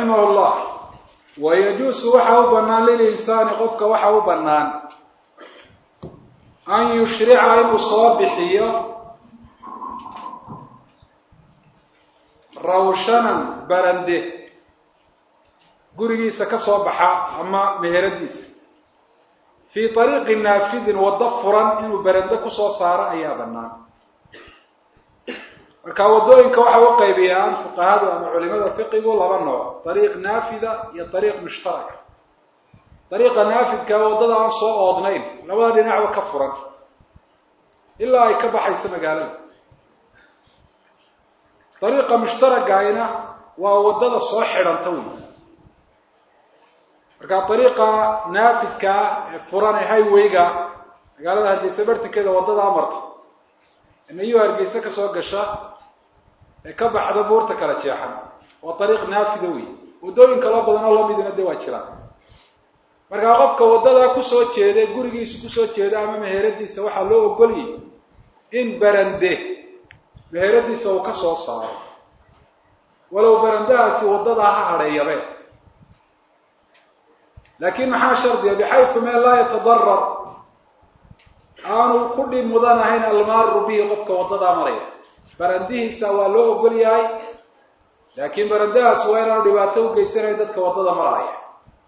raximah llah wayajuusu waxa u bannaan lilinsaani qofka waxa u bannaan an yushrica inuu soo bixiyo rawshanan barande gurigiisa ka soo baxa ama meheradiisa fii ariiqi naafidin waddo furan inuu barande kusoo saaro ayaa bannaan marka waddooyinka waxa u qaybiyaan fuqahadu ama culimada fiqigu laba nooc ariiq naafida iyo ariiq mushtaraka ariiqa naafidka waddada aan soo oodnayn labada dhinacba ka furan ilaa ay ka baxayso magaalada ariiqa mushtaragayna waa waddada soo xidhanta wey marka ariiqa naafidkaa ee furan ee highwayga magaalada hargeysa bartinkeeda waddadaa marta inayu hargeysa kasoo gasha ee ka baxda buurta kala jeexan waa ariiq naafida wey waddooyin kaloo badan oo lamidina de waa jiraan markaa qofka waddadaa kusoo jeeda gurigiisa kusoo jeeda ama meheradiisa waxaa loo ogolyay in barande meheradiisa uu ka soo saaro walow barandahaasi waddadaa ha hadheeyabe laakiin maxaa shardiya bixaysu meel laa yatadarar aanu ku dhib mudanahayn almaaru bihi qofka waddadaa maraya barandihiisa waa loo ogol yahay laakiin barandahaas waa inaanu dhibaato u geysanayn dadka waddada maraya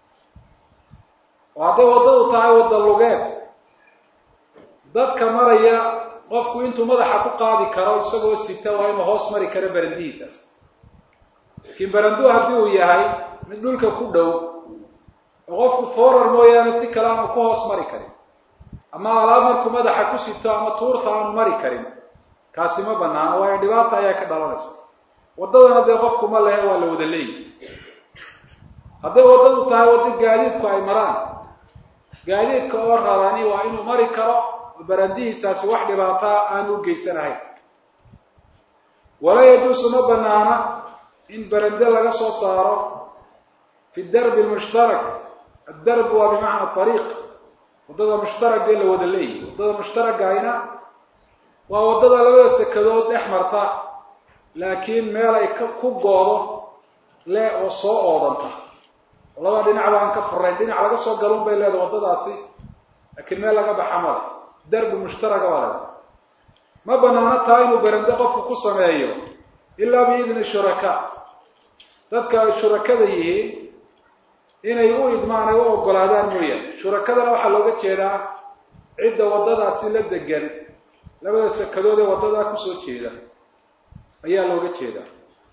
oo hadday waddadu tahay wadda lugeed dadka maraya qofku intuu madaxa ku qaadi karo isagoo sita waa inuu hoos mari karo barandihiisaas laakiin baranduhu haddii uu yahay mid dhulka ku dhow oo qofku foorar mooyaane si kale aanu ku hoos mari karin ama alaab markuu madaxa ku sito ama tuurta aanu mari karin kaasi ma banaano waayo dhibaata ayaa ka dhalanaysa waddadana dee qofku ma lehe waa la wada leeyihi hadday waddadu tahay waddo gaadiidku ay maraan gaadiidka oo rarani waa inuu mari karo barandihiisaasi wax dhibaataa aanu u geysanahayn walaa yajuusu ma banaana in barande laga soo saaro fi darbi lmushtarak addarb waa bimacna ariiq waddada mushtaragee la wada leeyihi waddada mushtaragayna waa waddada labada sekadood dhex marta laakiin meel ay ku goodo le oo soo oodanta oo labada dhinacba aan ka furayn dhinac laga soo galun bay leedahay waddadaasi laakiin meel laga baxa male darbi mushtaraga baa leedahay ma banaano taha inuu berande qofku ku sameeyo ilaa biidni shuraka dadka ay shurakada yihiin inay u idmaan ay u ogolaadaan mooyaane shurakadana waxaa looga jeedaa cidda waddadaasi la degan labada sekadood ee waddadaa kusoo jeeda ayaa looga jeedaa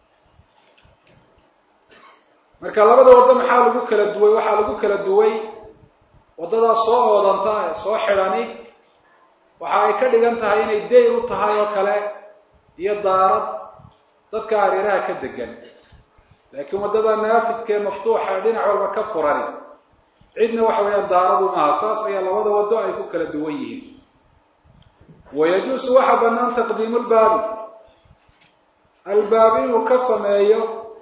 marka labada waddo maxaa lagu kala duway waxaa lagu kala duway waddadaa soo oodanta ee soo xidhani waxa ay ka dhigan tahay inay dayr u tahay oo kale iyo daarad dadka hareeraha ka degan laakiin waddada naafidkee maftuuxa ee dhinac walba ka furani cidna waxa weeyaan daaradu maaha saas ayaa labada waddo ay ku kala duwan yihiin wayajuusu waxaa bannaan taqdiimu lbaabi albaab inuu ka sameeyo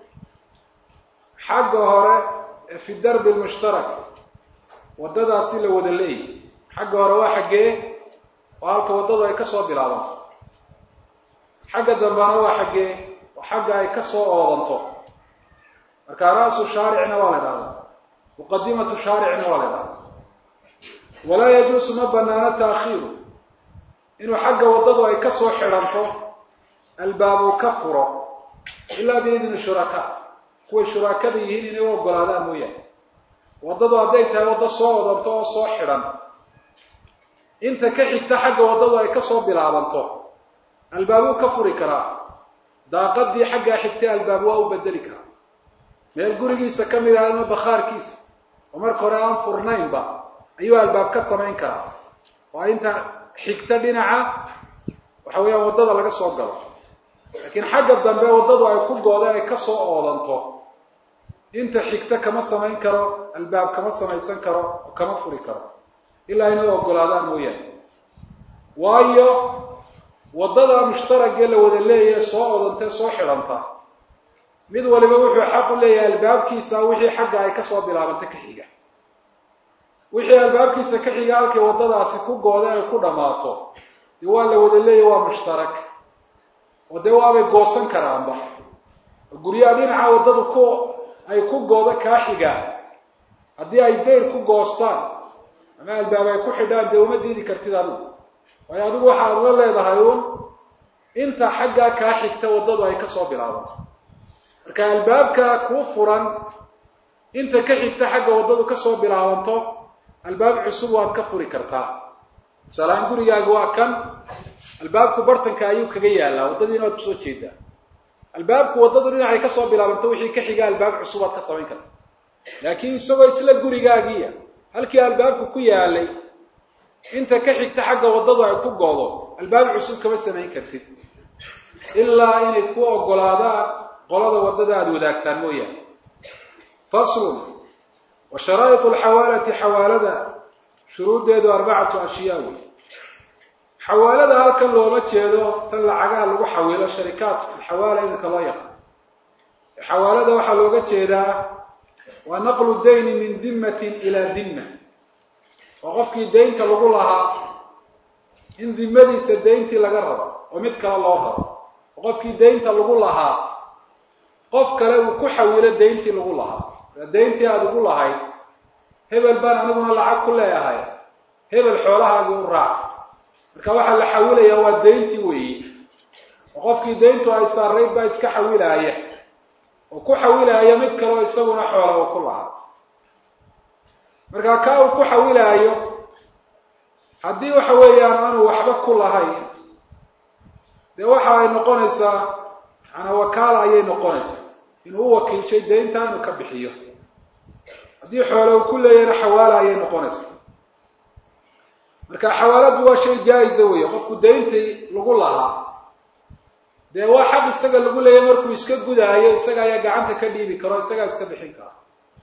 xagga hore fi darbi lmushtarak waddadaasi la wada leeyahy xagga hore waa xaggee waa halka waddadu ay kasoo bilaabanto xagga dambana waa xaggee waa xagga ay kasoo oodanto marka ra-su shaaricna waa la idhahdaa muqadimatu shaaricna waa la idhahdaa walaa yajuusu ma banaano taakhiiru inuu xagga waddadu ay kasoo xidhanto albaabu ka furo ilaa biidni shuraka kuway shurakada yihiin inay u ogolaadaan mooyaane waddadu hadday tahay waddo soo odanto oo soo xidhan inta ka xigta xagga waddadu ay kasoo bilaabanto albaabuu ka furi karaa daaqadii xaggaa xigtay albaab waa u bedeli karaa meel gurigiisa ka mid ah ama bakhaarkiisa oo marka hore aan furnaynba ayuu albaab ka samayn karaa waa inta xigta dhinaca waxa weeyaan waddada laga soo galo laakiin xagga dambe waddadu ay ku gooda ay kasoo oodanto inta xigta kama samayn karo albaab kama samaysan karo oo kama furi karo ilaa inay ogolaadaan mooyaane waayo waddada mushtaragee la wada leeyahe soo odantee soo xidhanta mid waliba wuxuu xaq u leeyahay albaabkiisa wixii xagga ay kasoo bilaabanta ka xiga wixii albaabkiisa ka xiga halkay waddadaasi ku gooda ay ku dhammaato dee waa la wada leeyahy waa mushtarak oo dee waabay goosan karaanba guryaha dhinaca waddadu ku ay ku goodo kaa xigaa haddii ay dayr ku goostaan ama albaab ay ku xidhaan dee uma diidi kartid adigu waayo adigu waxaad la leedahay uun inta xaggaa kaa xigta waddadu ay kasoo bilaabanto marka albaabka kuu furan inta ka xigta xagga waddadu kasoo bilaabanto albaab cusub waad ka furi kartaa tusaalahaan gurigaaga waa kan albaabku bartanka ayuu kaga yaalaa waddadiina waad kusoo jeedaa albaabku waddadu dhinacay kasoo bilaabanto wixii ka xiga albaab cusub waad ka samayn karta laakiin isagoo isla gurigaagiiya halkii albaabku ku yaalay inta ka xigta xagga waddadu ay ku goodo albaab cusub kama samayn kartid ilaa inay ku ogolaadaan qolada waddada aada wadaagtaan mooyaane faslun wa sharaa'iط alxawaalati xawaalada shuruuddeedu arbacatu ashyaa wey xawaalada halkan looma jeedo tan lacagaha lagu xawilo sharikaadka alxawaala iminka loo yaqaan xawaalada waxaa looga jeedaa waa naqlu dayni min dimatin ilaa dimma oo qofkii daynta lagu lahaa in dimadiisa dayntii laga rabo oo mid kale loo rabo oo qofkii daynta lagu lahaa qof kale uu ku xawilo dayntii lagu lahaa dayntii aada ugu lahayd hebel baan aniguna lacag ku leeyahay hebel xoolahaagii u raac marka waxaa la xawilayaa waa dayntii weeyi oo qofkii dayntu ay saarayd baa iska xawilaaya oo ku xawilaaya mid kaleo isaguna xoola uu ku lahaa marka kaa uu ku xawilaayo haddii waxa weeyaan aanu waxba ku lahayn dee waxa ay noqonaysaa macanaa wakaala ayay noqonaysaa inuu u wakiishay daynta inuu ka bixiyo haddii xoole uu ku leeyahna xawaala ayay noqonaysaa marka xawaaladu waa shay jaa-isa weeye qofku dayntii lagu lahaa dee waa xaq isaga lagu leeyahy markuu iska gudaayo isaga ayaa gacanta ka dhiibi karo isagaa iska bixin kara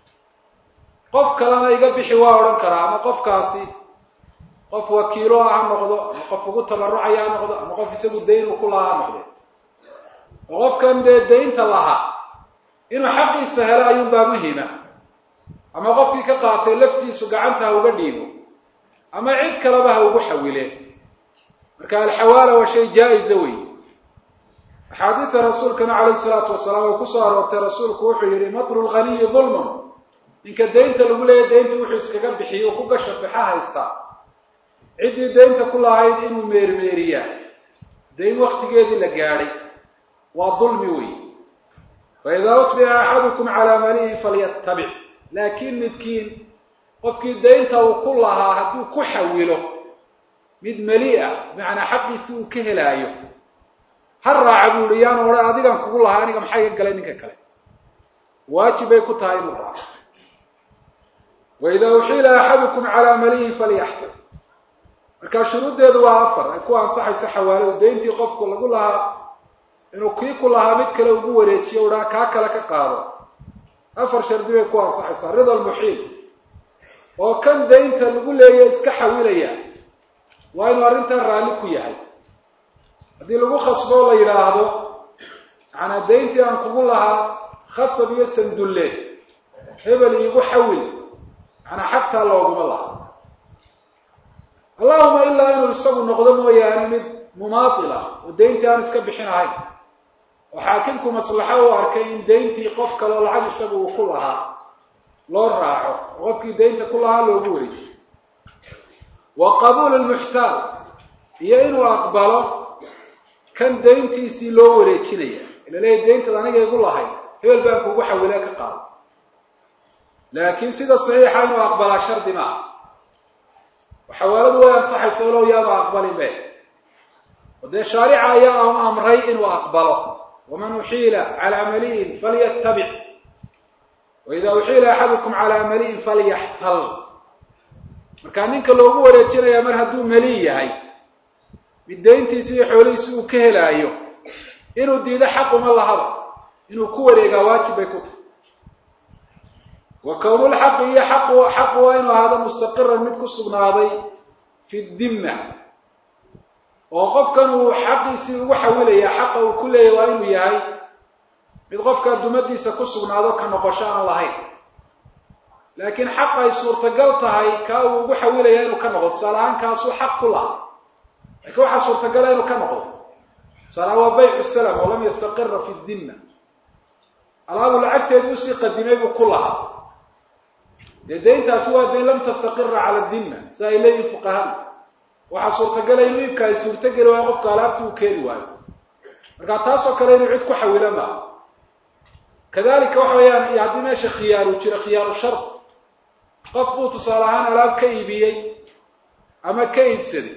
qof kalena iga bixi waa odhan karaa ama qofkaasi qof wakiilo ah ha noqdo ama qof ugu tabarucaya ha noqdo ama qof isagu dayn uu ku lahaa ha noqde oo qofkan dee daynta lahaa inuu xaqiisa helo ayuunbaa muhima ama qofkii ka qaatay laftiisu gacanta ha uga dhiibo ama cid kaleba ha ugu xawileen marka alxawaala waa shay jaa-isa wey axaadiida rasuulkana calayhi salaatu wasalaam oo kusoo aroortay rasuulku wuxuu yihi matlu lghaniyi dulmun ninka daynta lagu leeyahy daynta wuxuu iskaga bixiyo u ku gasha bixa haystaa ciddii daynta ku lahayd inuu meermeeriyaa dayn waktigeedii la gaadhay waa dulmi wey faidaa utbica axadukum calaa malihi falyattabic laakiin midkiin qofkii daynta uu ku lahaa hadduu ku xawilo mid meli ah bimacnaa xaqiisi uu ka helaayo ha raaca buu yihi yaan odhan adigan kugu lahaa aniga maxaa iga galay ninka kale waajib bay ku tahay inuu raaco waidaa uxiila axadukum calaa malihi falyaxtir marka shuruuddeedu waa afar ay ku ansaxaysa xawaaladu dayntii qofku lagu lahaa inuu kii ku lahaa mid kale ugu wareejiyo udhaa kaa kale ka qaado afar shardi bay ku ansaxaysaa rida almuxiil oo kan daynta lagu leeya iska xawilaya waa inuu arrintan raalli ku yahay haddii lagu khasboo la yidhaahdo macanaa dayntii aan kugu lahaa khasab iyo sandulle hebel iigu xawil macanaa xagtaa looguma laha allahuma ilaa inuu isagu noqdo mooyaane mid mumaatil ah oo dayntii aan iska bixin ahayn oo xaakimku maslaxo u arkay in dayntii qof kaleo lacag isagu uu ku lahaa loo raaco oo qofkii daynta ku lahaa loogu wareejiyo wa qabuul lmuxtaal iyo inuu aqbalo kan dayntiisii loo wareejinaya ila leeya dayntaad aniga igu lahay hebel baan kugu xawilee ka qaado laakiin sida saxiixa inuu aqbalaa shardi ma ah xawaaladu way ansaxaysa olow yaanu aqbalin be oo dee shaarica ayaa u amray inuu aqbalo waman uxiila calaa mali'in falyattabic waida uxiila axadukum calaa mali'in falyaxtal markaa ninka loogu wareejinayaa mar hadduu mali yahay mid dayntiisi iyo xoolihiisi uu ka helaayo inuu diido xaquma lahaba inuu ku wareegaa waajib bay ku tahay wa kownulxaqi iyo xaqu xaqu waa inuu ahaado mustaqiran mid ku sugnaaday fi dimma oo qofkan uu xaqiisii ugu xawilaya xaqa uu ku leeyahy waa inuu yahay mid qofka dumadiisa ku sugnaado ka noqosho aan lahayn laakiin xaq ay suurtagal tahay kaa uu ugu xawilaya inuu ka noqdo tusaale ahaan kaasuu xaq ku lahaa laakiin waxaa suurtagala inuu ka noqdo tusaale ahaan waa baycu salam oo lam yastaqira fi dimma alaabu lacagteedii usii qadimay buu ku lahaa dee deyntaasi waa dayn lam tastaqira cala dimma sida ay leeyihin fuqahada waxaa suurtagala inuu iibka ay suurtogeli waayo qofka alaabtii uu keeni waayo marka taasoo kale inuu cid ku xawilo maaha kadalika waxa weeyaan iyo haddii meesha khiyaaru jiro khiyaaru shard qof buu tusaale ahaan alaab ka iibiyey ama ka iibsaday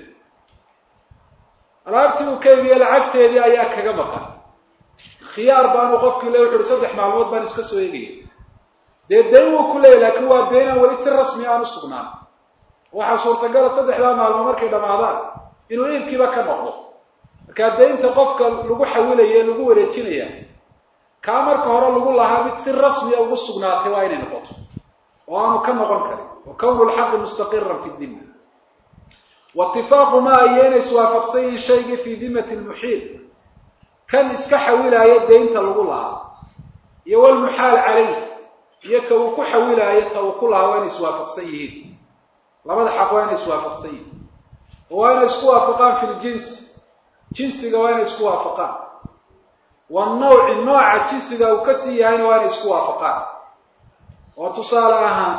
alaabtii uu ka iibiyey lacagteedii ayaa kaga maqan khiyaar baanu qofkii le wuxu uhi saddex maalmood baan iska soo eegaya dee dayn wuu ku leeyahy laakiin waa daynaan weli si rasmi aan u sugnaan waxaa suurtagala saddexdaa maalmood markay dhammaadaan inuu iibkiiba ka noqdo markaa daynta qofka lagu xawilaye lagu wareejinaya kaa marka hore lagu lahaa mid si rasmiya ugu sugnaatay waa inay noqoto oo aanu ka noqon karin wa kownu lxaqi mustaqiran fi dimma waitifaaqu ma iyo inay iswaafaqsan yihiin shaygii fii dimati lmuxiil kan iska xawilaaya daynta lagu lahaa iyo walmuxaal calayh iyo ka uu ku xawilaayo ta uu ku lahaa waa inay iswaafaqsan yihiin labada xaq waa inay iswaafaqsan yihiin oo waa inay isku waafaqaan fi ljinsi jinsiga waa inay isku waafaqaan wanawci nooca jinsiga uu kasii yahayna waa inay isku waafaqaan oo tusaale ahaan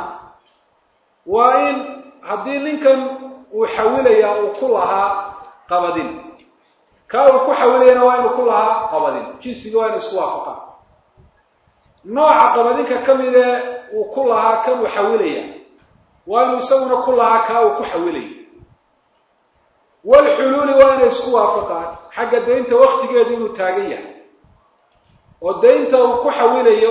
waa in haddii ninkan uu xawilayaa uu ku lahaa qabadin kaa uu ku xawilayana waa inuu ku lahaa qabadin jinsiga waa inay isku waafaqaan nooca qabadinka ka mid ee uu ku lahaa kan uu xawilaya waa inuu isaguna ku lahaa kaa uu ku xawilayo walxuluuli waa inay isku waafaqaan xagga daynta waktigeedu inuu taagan yahay oo daynta uu ku xawilayo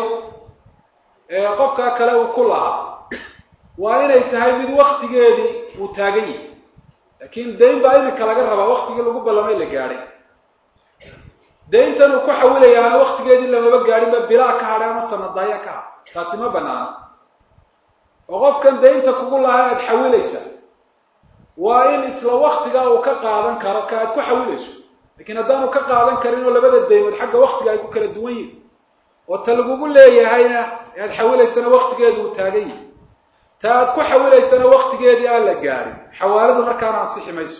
ee qofkaa kale uu ku lahaa waa inay tahay mid waktigeedii uu taagan yahay laakiin dayn baa iminka laga rabaa waktigii lagu ballamay la gaadhay dayntan uu ku xawilayaana waktigeedii lamaba gaadhinba bilaa ka hadhay ama sanadaaya ka hadh taasi ma banaana oo qofkan daynta kugu lahaa aad xawilaysaa waa in isla waktigaa uu ka qaadan karo ka aad ku xawilayso lakiin haddaanu ka qaadan karin oo labada daymood xagga waktiga ay ku kala duwan yihin oo ta lagugu leeyahayna ee aad xawilaysana waktigeedu uu taagan yahay ta aad ku xawilaysana waktigeedii aan la gaadhin xawaaladu markaana ansixi mayso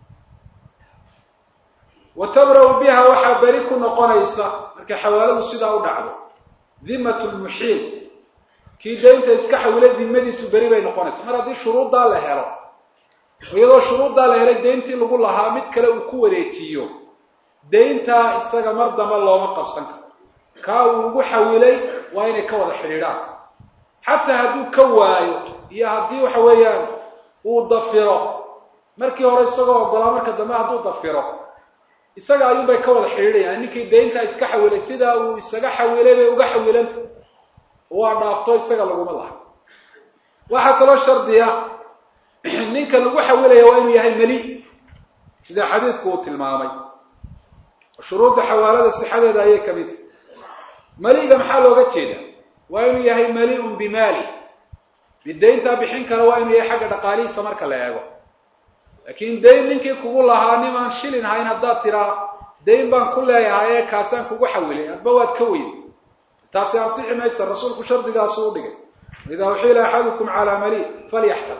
wa tabra'u biha waxaa beri ku noqonaysa markay xawaaladu sidaa u dhacdo dimatu lmuxiil kii daynta iska xawila dimadiisu beri bay noqonaysa mar haddii shuruuddaa la helo iyadoo shuruuddaa la helay dayntii lagu lahaa mid kale uu ku wareejiyo dayntaa isaga mar damba looma qabsan karo kaa uu ugu xawilay waa inay ka wada xidhiidhaan xataa hadduu ka waayo iyo haddii waxa weeyaan uu dafiro markii hore isagoo ogolaa marka dambe hadduu dafiro isaga ayuunbay ka wada xidhiidhayaan ninkii dayntaa iska xawilay sidaa uu isaga xawilay bay uga xawilanta waa dhaafto isaga laguma laha waxaa kaloo shardiya ninka lagu xawilaya waa inuu yahay meli sida xadiidku uu tilmaamay shuruudda xawaalada sixadeeda ayay ka mid tahy meliga maxaa looga jeeda waa inuu yahay mali-un bimaali mid dayntaa bixin kara waa inuu yahay xagga dhaqaalihiisa marka la eego laakiin dayn ninkii kugu lahaa nimaan shilin hayn haddaad tiraa dayn baan ku leeyahay ee kaasaan kugu xawilay adba waad ka weyday taasi ansixi maysa rasuulku shardigaasu u dhigay idaa uxiila axadukum calaa mali falyaxtar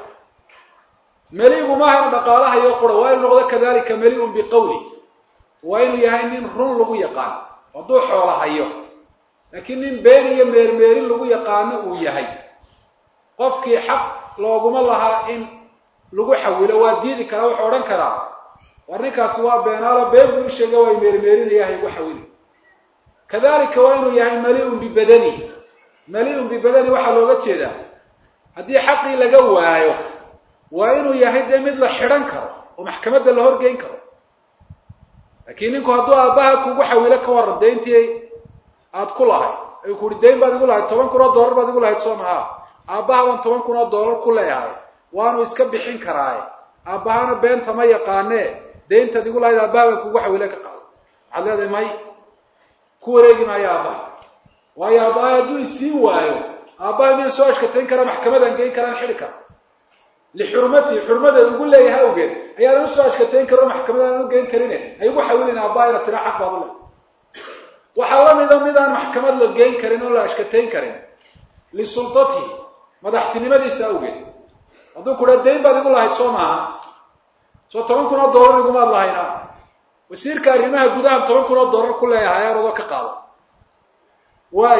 meligu maaha inu dhaqaalaha iyo qura waa inu noqdo kadalika meli-un biqawli waa inuu yahay nin run lagu yaqaano hadduu xoola hayo laakiin nin been iyo meermeerin lagu yaqaano uu yahay qofkii xaq looguma lahaa in lagu xawilo waa diidi karaa wuxuu odhan karaa war ninkaasi waa beenaalo been buu sheega waa meermeerinaya haygu xawili kadalika waa inuu yahay mali-un bibadani mali-un bibadani waxaa looga jeedaa haddii xaqii laga waayo waa inuu yahay dee mid la xidhan karo oo maxkamadda la horgeyn karo laakiin ninku hadduu aabbaha kugu xawilo ka waran dayntii aada ku lahayd ay ku uhi dayn baad igu lahayd toban kun oo dollar baad igu lahayd soo mahaa aabbaha baan toban kun oo dollar ku leeyahay waanu iska bixin karaaye aabbahana beenta ma yaqaanee dayntaad igu lahayd aabbaha baan kugu xawile ka qaado waxaad leedahay may ku wareegi maayo aabbaha waayo aabbaha hadduu isiin waayo aabbaha miyaan soo ashkatayn karaa maxkamadaan geyn karaan xidhi kara lixurmatii xurmada ugu leeyahay awgeed ayaadan usoo ashkatayn karo maxkamadaan u geyn karine ay ugu xawilin aabbaha ina tira xaq baad u leh waxaa la mida midaan maxkamad la geyn karin oo la ashkatayn karin lisultatihi madaxtinimadiisa awgeed hadduu ku dhaa dayn baad igu lahayd soo maaha soo toban kun oo dollar igumaad lahayna wasiirka arrimaha gudahan toban kun oo dollar ku leeyahay aroodoo ka qaado waayo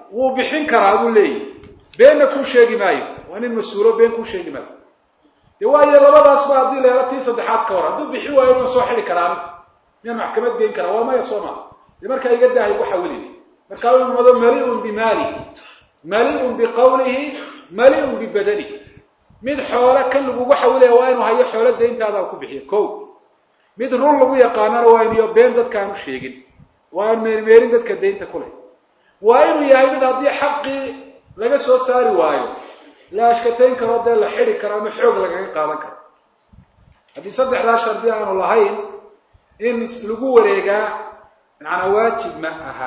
wuu bixin karaa buu leeyahy beenna kuu sheegi maayo waa nin mas-uulo been kuu sheegi maayo dee waayo labadaasba haddii leela tii saddexaad ka hor hadduu bixin waayo waan soo xidi karaa anigu miyaan maxkamad geyn karaa waa maya soo maa dee markaa iga daahay ku xawilin markaa uu imado mali-un bimaalihi mali-un biqawlihi mali-un bibadanihi mid xoole kan lagugu xawilaya waa inuu hayo xoolo dayntaada ku bixiyo ko mid run lagu yaqaanana waa inuyo been dadkaan u sheegin waa aan meermeerin dadka daynta ku leh waa inuu yahay mid haddii xaqii laga soo saari waayo la ashkatayn karo dee la xidi karo ama xoog lagaga qaadan karo haddii saddexdaa shardi aanu lahayn in lagu wareegaa macnaa waajib ma aha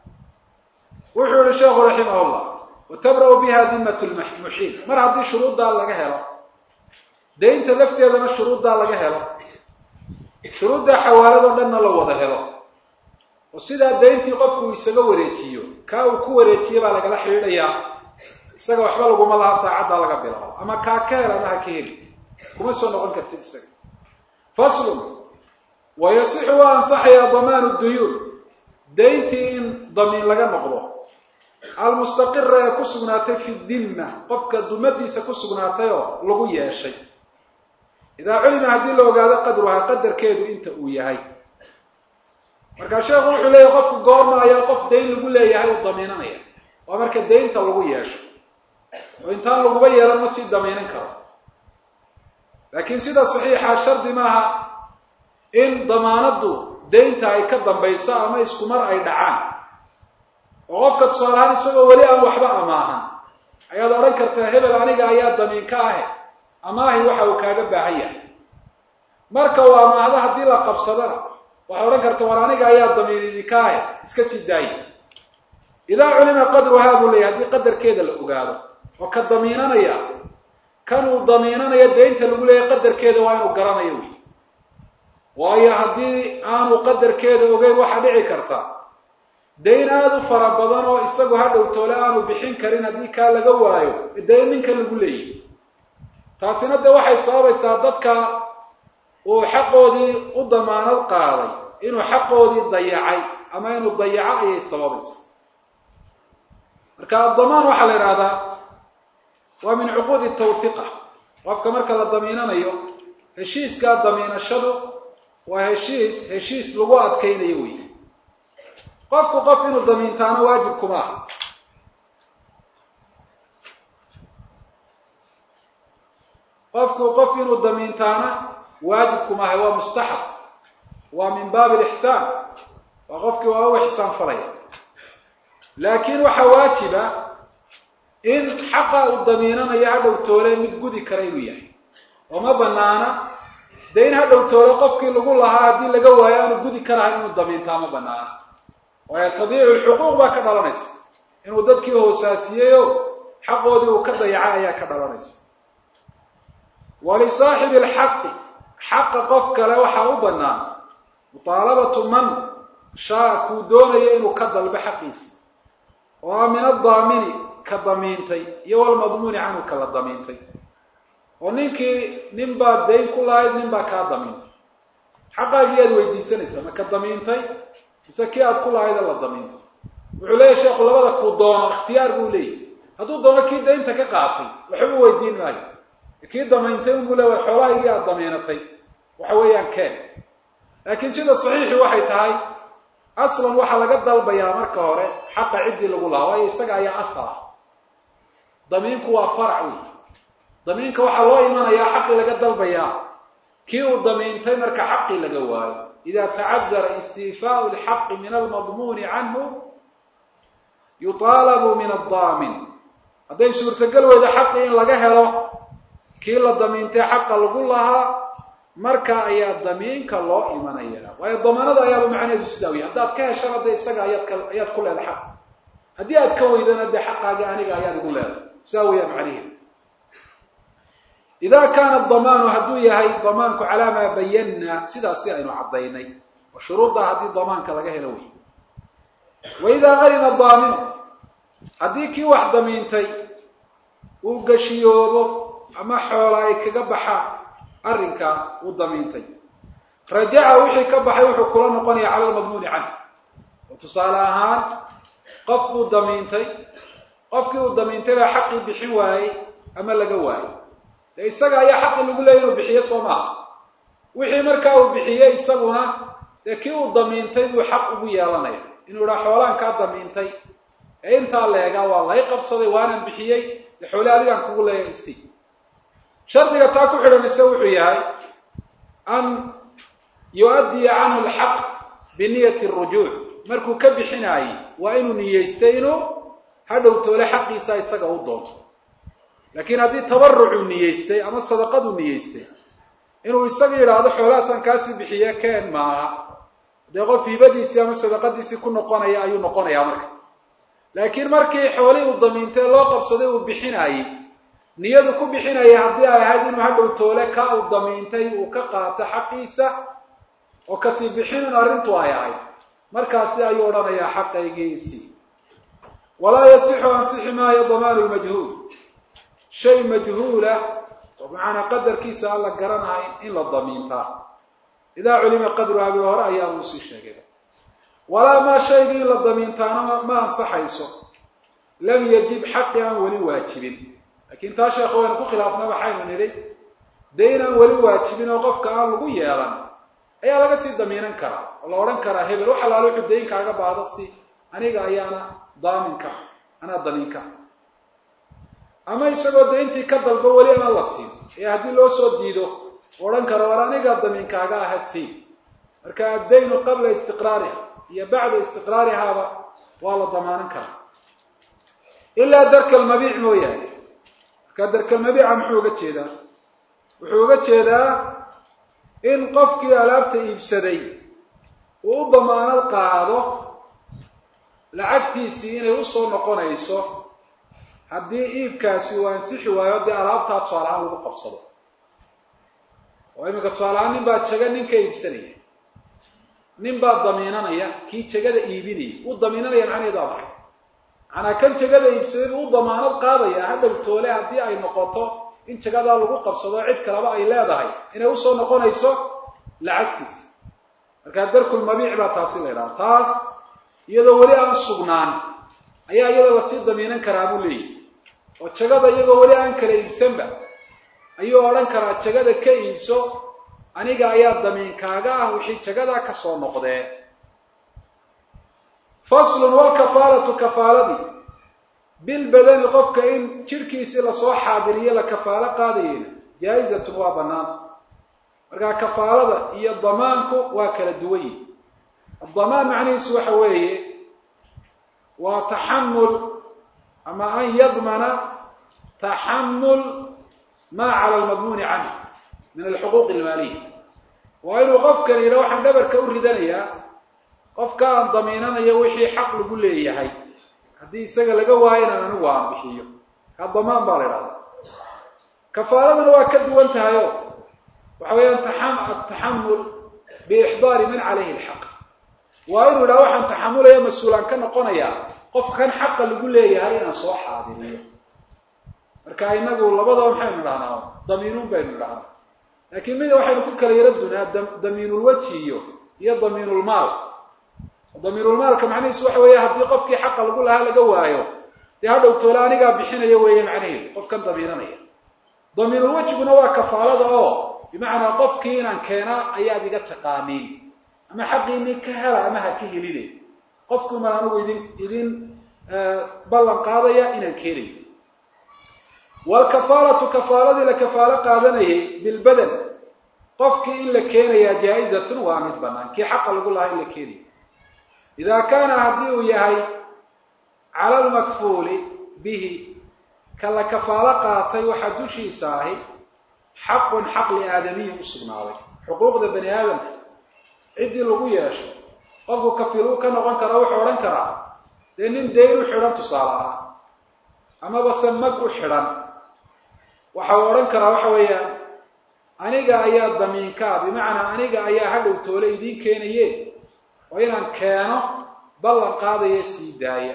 wuxuu yihi sheekhu raximahullah watabra'u biha dimat lmuxiil mar haddii shuruuddaa laga helo daynta lafteedana shuruuddaa laga helo shuruuddaa xawaaladoo dhanna la wada helo oo sidaa dayntii qofku uu isaga wareejiyo kaa uu ku wareejiye baa lagala xidhiidhayaa isaga waxba laguma laha saacaddaa laga bilaabo ama kaa ka hel ama ha ka heli kuma soo noqon kartid isaga faslun wa yasixu waa ansaxayaa damaanu duyuun dayntii in damiin laga noqdo almustaqira ee ku sugnaatay fi dimma qofka dumadiisa ku sugnaatay oo lagu yeeshay idaa culima haddii la ogaado qadruhaa qadarkeedu inta uu yahay markaa sheekhu wuxuu leeyahy qofku goorma ayaa qof dayn lagu leeyahay uu damiinanaya waa marka daynta lagu yeesho oo intaan laguba yeelan ma sii damiinan karo laakiin sida saxiixa shardi maaha in damaanaddu daynta ay ka dambayso ama isku mar ay dhacaan oo qofka tusaale ahaan isagoo weli aan waxba amaahan ayaad odhan kartaa hebel aniga ayaa damiin ka ahe amaahi waxa uu kaaga baahan yahay marka uu amaahdo haddii la qabsadana waxaad odhan karta war aniga ayaa damiin idinka ahe iska sii daaya idaa culima qadruhaa buu leeyahy haddii qadarkeeda la ogaado oo ka damiinanaya kan uu damiinanayo daynta lagu leeyahay qadarkeeda waa inuu garanayo wey waayo haddii aanu qadarkeeda ogeyn waxaa dhici karta dayn aada u fara badan oo isagu hadhow toole aanu bixin karin haddii kaa laga waayo dayn ninkan lagu leeyahy taasina de waxay sababaysaa dadka uu xaqoodii u damaanad qaaday inuu xaqoodii dayacay ama inuu dayaco ayay sababaysaa marka addamaan waxaa la idhahdaa waa min cuquudi tawhiqa qofka marka la damiinanayo heshiiskaa damiinashadu waa heshiis heshiis lagu adkaynayo wey qofku qof inuu damiintaano waajib kuma aha qofku qof inuu damiintaana waajib kuma aha waa mustaxab waa min baabi alixsaan waa qofkii waa u ixsaan falaya laakiin waxaa waajiba in xaqa uu damiinanayo hadhow toole mid gudi kara inuu yahay oo ma banaana de in hadhow toole qofkii lagu lahaa haddii laga waayo aanu gudi karahayn inuu damiintaa ma banaana waayo tadiicu lxuquuq baa ka dhalanaysa inuu dadkii hoosaasiyeyo xaqoodii uu ka dayacay ayaa ka dhalanaysa walisaaxibi alxaqi xaqa qof kale waxaa u bannaan mutaalabatu man shaa kuu doonayo inuu ka dalbo xaqiisa oo a min addaamini ka damiintay iyo walmadmuuni canhu kala damiintay oo ninkii nin baad dayn ku lahayd nin baa kaa damiintay xaqaagii aad weydiisanaysaa ma ka damiintay mise kii aad ku lahayd la damiintay wuxuu leeyahy sheekhu labada kuu doono ikhtiyaar buu leeyahy hadduu doono kii daynta ka qaatay waxba u weydiin maayo kii damiintay unbuu le war xoolahaygii aad damiinatay waxa weeyaan keen laakiin sida saxiixi waxay tahay aslan waxaa laga dalbayaa marka hore xaqa ciddii lagu lahaa waayo isaga ayaa asal ah damiinku waa farac wey damiinka waxaa loo imanayaa xaqii laga dalbayaa kii uu damiintay marka xaqii laga waayo ida tacadara istiifaau lxaqi min almadmuuni canhu yuطaalabu min addaamin hadday suurtagal weydo xaqii in laga helo kii la damiintay xaqa lagu lahaa marka ayaa damiinka loo imanaya waayo damaanada ayaaba macnaheedu sidaa wey haddaad ka heshana de isaga ayaad ka ayaad ku leedahay xaq haddii aad ka weydana dee xaqaagi aniga ayaad igu leedahay sidaa weyaa macnaheedu ida kaana damaanu hadduu yahay damaanku calaa maa bayanna sidaasi aynu caddaynay oo shuruuddaa haddii damaanka laga helo wey wa idaa qarina daaminu haddii kii wax damiintay uu gashiyoobo ama xoola ay kaga baxaan arrinkaa uu damiintay rajaca wixii ka baxay wuxuu kula noqonaya cala almadmuuni canh oo tusaale ahaan qof buu damiintay qofkii uu damiintay baa xaqii bixin waayey ama laga waayey dee isaga ayaa xaqii lagu leeyay inuu bixiyo soo maaha wixii markaa uu bixiyey isaguna dee kii uu damiintay buu xaq ugu yeelanaya inuu idhaa xoolaan kaa damiintay ee intaa leegaa waa lay qabsaday waanan bixiyey dee xoole adigaan kugu leeya isi shardiga taa ku xidhan ise wuxuu yahay an yu-addiya canhu alxaq biniyati arujuuc markuu ka bixinaayey waa inuu niyeystay inuu hadhow toole xaqiisa isaga u doonto laakiin haddii tabarucuu niyeystay ama sadaqaduu niyeystay inuu isaga yidhaahdo xoolahaasaan kaasii bixiye keen maaha dee qof hibadiisii ama sadaqadiisii ku noqonaya ayuu noqonayaa marka laakiin markii xoolihii uu damiintay loo qabsaday uu bixinaayey niyadu ku bixinaya haddii ay ahayd inuu hadhow toole ka uu damiintay uu ka qaato xaqiisa oo kasii bixinun arrintu ay ahayd markaasi ayuu odhanayaa xaqaygiisii walaa yasixu ansixi maayo damaanu lmajhuul shay majhuula oo macanaa qadarkiisa aan la garanahayn in la damiintaa idaa culima qadruhabi hore ayaa uu sii sheegay walaa maa shaygii in la damiintaana ma ansaxayso lam yajib xaqi aan weli waajibin laakiin taa sheekh waynu ku khilaafna waxaynu nidhi dee inaan weli waajibin oo qofka aan lagu yeelan ayaa laga sii damiinan karaa oo la odhan karaa hebel wax allaale wuxuu dayn kaaga baado si aniga ayaana daaminka anaa damiinka ama isagoo dayntii ka dalbo weli aan la siin ee haddii loo soo diido odhan karo war aniga damiinkaaga aha siin marka addaynu qabla istiqraariha iyo bacda istiqraarihaaba waa la damaanan karaa ilaa darka almabiic mooyaane marka darkalmabiica muxuu uga jeedaa wuxuu uga jeedaa in qofkii alaabta iibsaday uu u damaanad qaado lacagtiisii inay usoo noqonayso haddii iibkaasi uu ansixi waayo dee alaabtaa tusaalahaan lagu qabsado oo iminka tusaalahaan nin baa jaga ninka iibsanaya nin baa damiinanaya kii jagada iibinaya uu damiinanaya macnaheedu waa maxay macnaa kan jagada iibsaday buu u damaanad qaadaya hadhow toole haddii ay noqoto in jagadaa lagu qabsado cid kaleba ay leedahay inay usoo noqonayso lacagtiisa markaa darkulmabiic baa taasi la ydhaha taas iyadoo weli aan sugnaan ayaa iyada lasii damiinan karaa buu leeyahy oo jagada iyagoo weli aan kala iibsanba ayuu odhan karaa jagada ka iibso aniga ayaa damiinkaaga ah wixii jagadaa ka soo noqdee faslun walkafaalatu kafaaladii bilbadani qofka in jidhkiisii lasoo xaadiriyo la kafaalo qaadayeyna jaa-izatun waa bannaanta markaa kafaalada iyo damaanku waa kala duwan yihi addamaan macnihiisu waxa weeye waa taxamul ama an yadmana taxamul maa cala almadmuuni canhu min alxuquuq almaaliya waa inuu qofkan yidha waxaan dhabarka u ridanayaa qofka aan damiinanayo wixii xaq lagu leeyahay haddii isaga laga waayo inaan anigu aan bixiyo kaa damaan baa la idhahdaa kafaaladuna waa ka duwan tahayo waxa weeyaan ataxamul biixdaari man calayhi alxaq waa inuu idhaha waxaan taxamulaya mas-uulaan ka noqonayaa qofkan xaqa lagu leeyahay inaan soo xaadiriyo marka inagu labadaba maxaynu idhahnaa damiinuun baynu idhahnaa laakiin mida waxaynu ku kala yaro dunaa damiinulweji iyo iyo damiinulmaal damiirulmaalka macnihiisu waxa weeye haddii qofkii xaqa lagu lahaa laga waayo dee hadhow toole anigaa bixinaya weeye macnaheedu qofkan damiinanaya damiinulwejiguna waa kafaalada oo bimacnaa qofkii inaan keenaa ayaad iga taqaaniin ama xaqiinii ka hela ama ha ka helide qofkii umaan anigu idin idin ballan qaadaya inaan keenayo waalkafaalatu kafaaladii la kafaalo qaadanayay bilbadan qofkii in la keenayaa jaa-izatun waa mid bannaan kii xaqa lagu lahaa in la keenayo idaa kaana haddii uu yahay cala almakfuuli bihi ka la kafaalo qaatay waxaa dushiisa ahi xaqun xaq liaadamiyin u sugnaaday xuquuqda bani aadamka ciddii lagu yeesho qofku kafiiluu ka noqon karaa wuxuu odhan karaa dee nin dayn u xidhan tusaale ah amaba se mag u xidhan waxa uu odhan karaa waxa weeyaan aniga ayaa damiinkaa bimacnaa aniga ayaa hadhow toole idiin keenaye oo inaan keeno ballan qaadaya sii daaya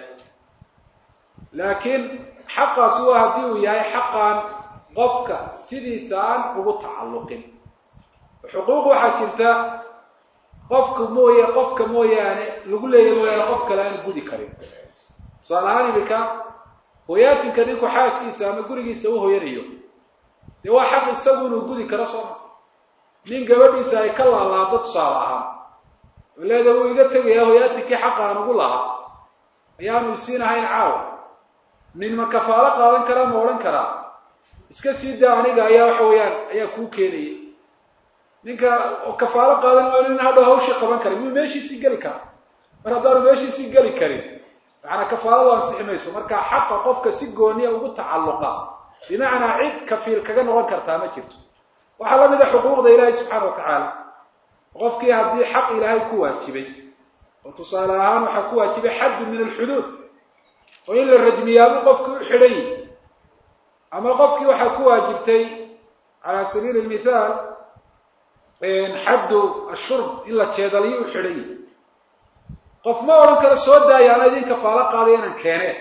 laakiin xaqaasi waa haddii uu yahay xaqan qofka sidiisa aan ugu tacalluqin xuquuq waxaa jirta qofka mooye qofka mooyaane lagu leeyahy mooyaane qof kale aan gudi karin tusaale ahaan iminka hoyaatinka ninku xaaskiisa ama gurigiisa u hoyanayo dee waa xaq isagu inuu gudi karo sooma nin gabadhiisa ay ka laalaado tusaale ahaan oo leeda wuu iga tegayaa hoyaatinkii xaqa aan ugu lahaa ayaanu isiinahayn caawa nin ma kafaalo qaadan karaa ma odhan karaa iska sii daa aniga ayaa waxa weeyaan ayaa kuu keenaya ninka kafaalo qaadan waayo nin hadhow hawshii qaban karin miyuu meeshiisii geli karaa mar haddaanu meeshiisii geli karin macanaa kafaaladu ansixi mayso marka xaqa qofka si gooniya ugu tacalluqa bimacnaa cid kafiil kaga noqon kartaa ma jirto waxaa la mid a xuquuqda ilaahay subxaana wa tacaala qofkii haddii xaq ilaahay ku waajibay oo tusaale ahaan waxaa ku waajibay xaddu min alxuduud oo in la rajmiyaabuu qofkii u xidhan yihi ama qofkii waxaa ku waajibtay calaa sabiili lmithaal xaddu ashurb in la jeedaliyo u xidhan yihi qof ma odhan karo soo daaya ana idin kafaalo qaaday inaan keeneen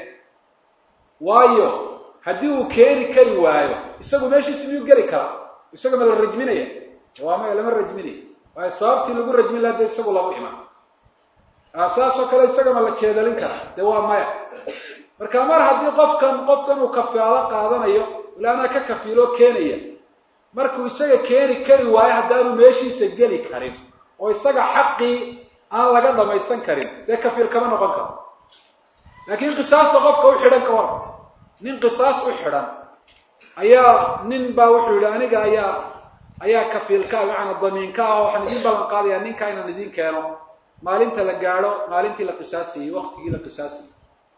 waayo haddii uu keeni kari waayo isagu meeshiisi miyuu geli karaa isaga ma la rajminaya jawaamaya lama rajminayo waayo sababtii lagu rajmin laha de isagu lagu iman saasoo kale isaga ma la jeedalin karaa dee waa maya marka mar haddii qofkan qofkan uu kafaalo qaadanayo ila anaa ka kafiiloo keenaya markuu isaga keeni kari waayo haddaanu meeshiisa geli karin oo isaga xaqii aan laga dhamaysan karin dee kafiil kama noqon karo laakiin qisaasta qofka u xidhan ka waran nin qisaas u xidhan ayaa nin baa wuxuu yihi aniga ayaa ayaa kafiilka macanaa damiinka ah oo waxaan idin ballan qaadayaa ninka inaan idin keeno maalinta la gaadho maalintii la qisaasayey waktigii la qisaasayey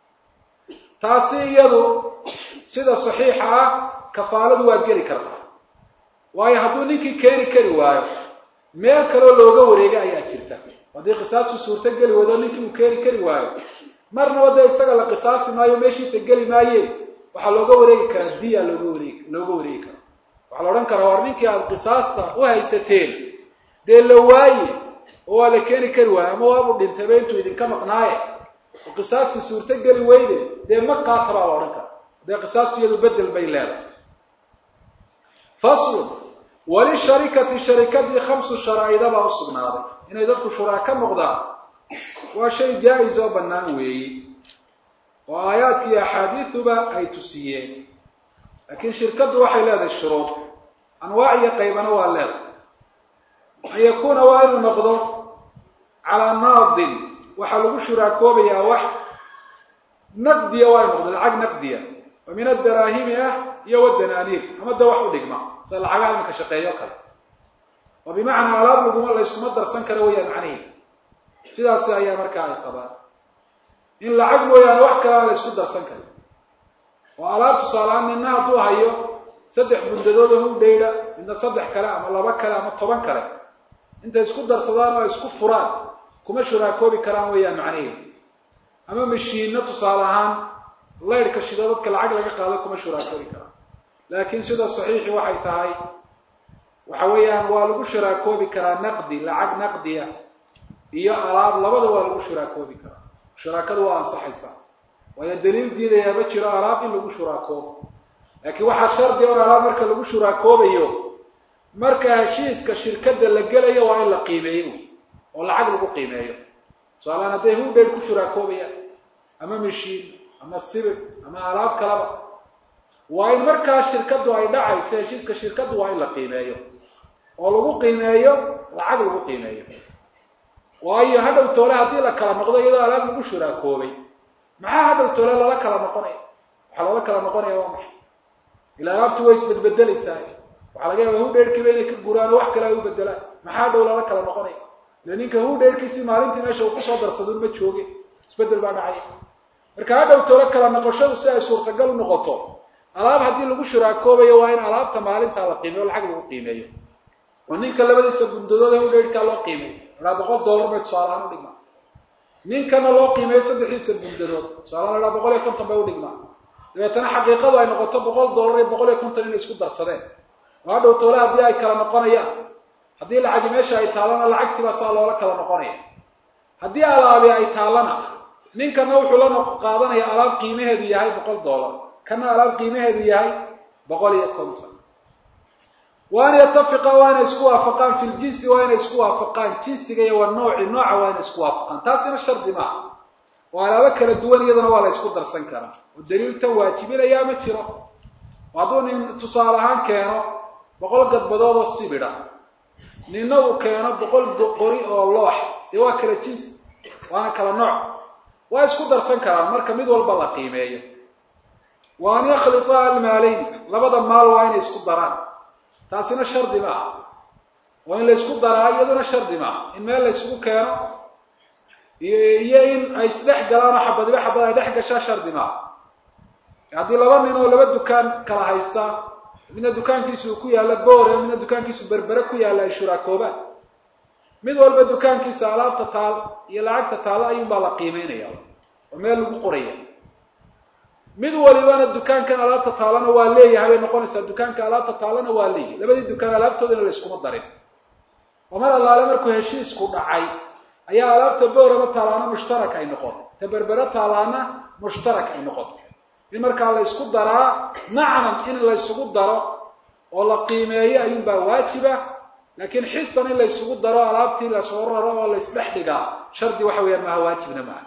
taasi iyadu sida saxiixa ah kafaaladu waa geli kartaa waayo hadduu ninkii keeni kari waayo meel kaloo looga wareega ayaa jirta haddii qisaastu suurto geli wado ninkii uu keeni kari waayo marnaba dee isaga la qisaasi maayo meeshiisa geli maaye waxaa looga wareegi karaa diya looga wareegi looga wareegi karaa waxaa la odhan karaa war ninkii aada qisaasta u haysateen dee la waaye oo waa la keeni kari waayo ama waabu dhintayba intuu idinka maqnaaye oo qisaastii suurto geli weyde dee ma qaata baa la odhan karaa dee qisaastu iyadu bedel bay leedahay faslun walisharikati sharikadii khamsu sharaa'ida baa u sugnaaday inay dadku shuraaka noqdaan waa shay jaa-is oo bannaan weeye oo aayaadki iyo axaadiiduba ay tusiyeen laakiin shirkaddu waxay leedahay shuruud anwaac iyo qaybana waa leedahay an yakuuna waa inuu noqdo calaa naadin waxaa lagu shuraakoobayaa wax naqdiya waa inu noqdo lacag naqdiya oo min adaraahimi ah iyo wadanaaniir ama da wax u dhigma sida lacagaha iminka shaqeeyo kale oo bimacnaa alaab laguma la yskuma darsan karo weyaan macnihi sidaasi ayaa markaa ay qabaan in lacag mooyaane wax kale aan la ysku darsan karin oo alaab tusaaleaan midna hadduu hayo saddex bundadood oo u dhayda midna saddex kale ama laba kale ama toban kale intay isku darsadaan oo ay isku furaan kuma shuraakoobi karaan weeyaan macnihi ama mashiinno tusaale ahaan laydhka shido dadka lacag laga qaado kuma shuraakoobi karaan laakiin sida saxiixi waxay tahay waxa weeyaan waa lagu shuraakoobi karaa naqdi lacag naqdiya iyo alaab labada waa lagu shuraakoobi karaa shuraakadu waa ansaxaysaa waayo daliil diidayaa ma jiro alaab in lagu shuraakoobo laakiin waxaa shardi on alaab marka lagu shuraakoobayo marka heshiiska shirkadda la gelayo waa in la qiimeeyo oo lacag lagu qiimeeyo tusaaleaan hadday hudhayd ku shuraakoobayaan ama mashiin ama sibir ama alaab kalaba waa in markaa shirkaddu ay dhacayso heshiiska shirkaddu waa in la qiimeeyo oo lagu qiimeeyo lacag lagu qiimeeyo waayo hadhow toole haddii la kala noqdo iyadoo alaab lagu shuraakoobay maxaa hadhow toole lala kala noqonaya waxaa lala kala noqonaya waa maxay ila alaabtu way isbedbedelaysaa waxaa laga yaaba hudheerhkiiba inay ka guraan oo wax kale ay u bedelaan maxaa hadhow lala kala noqonaya ila ninka hudheerhkiisii maalintii meesha uu kusoo darsadun ma jooge isbedel baa dhacaya marka hadhow toole kala noqoshadu si ay suurtagal u noqoto alaab haddii lagu shuraakoobayo waa in alaabta maalintaa la qiimeyo lacag lagu qiimeeyo oo ninka labadiisa bundadood ee hudheerhkaa loo qiimeeyo aa boqol dollar bay tusaalahaan udhigmaa ninkana loo qiimeeyo saddexdiisa bundadood tusaalahaan la boqol iyo konton bay udhigmaa dabeetana xaqiiqadu ay noqoto boqol dollar iyo boqol iyo konton inay isku darsadeen oo hadhow toole haddii ay kala noqonayaan haddii lacagi meesha ay taallana lacagtiibaa saa loola kala noqonaya haddii alaabi ay taallana ninkana wuxuu la qaadanaya alaab qiimaheedu yahay boqol dollar kana alaab qiimaheedu yahay boqol iyo konton wa an yatafiqa waa inay isku waafaqaan fi ljinsi waa inay isku waafaqaan jinsiga iyo wa nooci nooca waa inay isku waafaqaan taasina shardi maaha oo alaabo kala duwan iyadana waa la ysku darsan karaa oo daliil tan waajibinayaa ma jiro oo hadduu nin tusaale ahaan keeno boqol gadbadood oo sibidha ninna uu keeno boqol qori oo loox dee waa kala jins waana kala nooc waa isku darsan karaan marka mid walba la qiimeeyo wa an yakhlita almaaleyni labada maal waa inay isku daraan taasina shardi ma aha oo in la ysku daraa iyaduna shardi maaha in meel la isugu keeno iyo in ay isdhex galaanoo xabadiba xabad ay dhex gashaa shardi maaha haddii laba nin oo laba dukaan kala haysta midna dukaankiisu ku yaalla boore midna dukaankiisu berbere ku yaalla ay shuraakoobaan mid walba dukaankiisa alaabta taal iyo lacagta taalo ayuunbaa la qiimeynaya oo meel lagu qoraya mid walibana dukaankan alaabta taalana waa leeyahay bay noqonaysaa dukaanka alaabta taalana waa leeyahay labadii dukaan alaabtoodana la iskuma darin oo mar allaale markuu heshiisku dhacay ayaa alaabta boorama taalaana mushtarak ay noqotay ta berbere taalaana mushtarak ay noqotay in markaa la ysku daraa macnan in la ysugu daro oo la qiimeeyo ayuunbaa waajiba laakiin xistan in la ysugu daro alaabtii lasoo raro oo la isdhex dhigaa shardi waxa weeyaan maaha waajibna maaha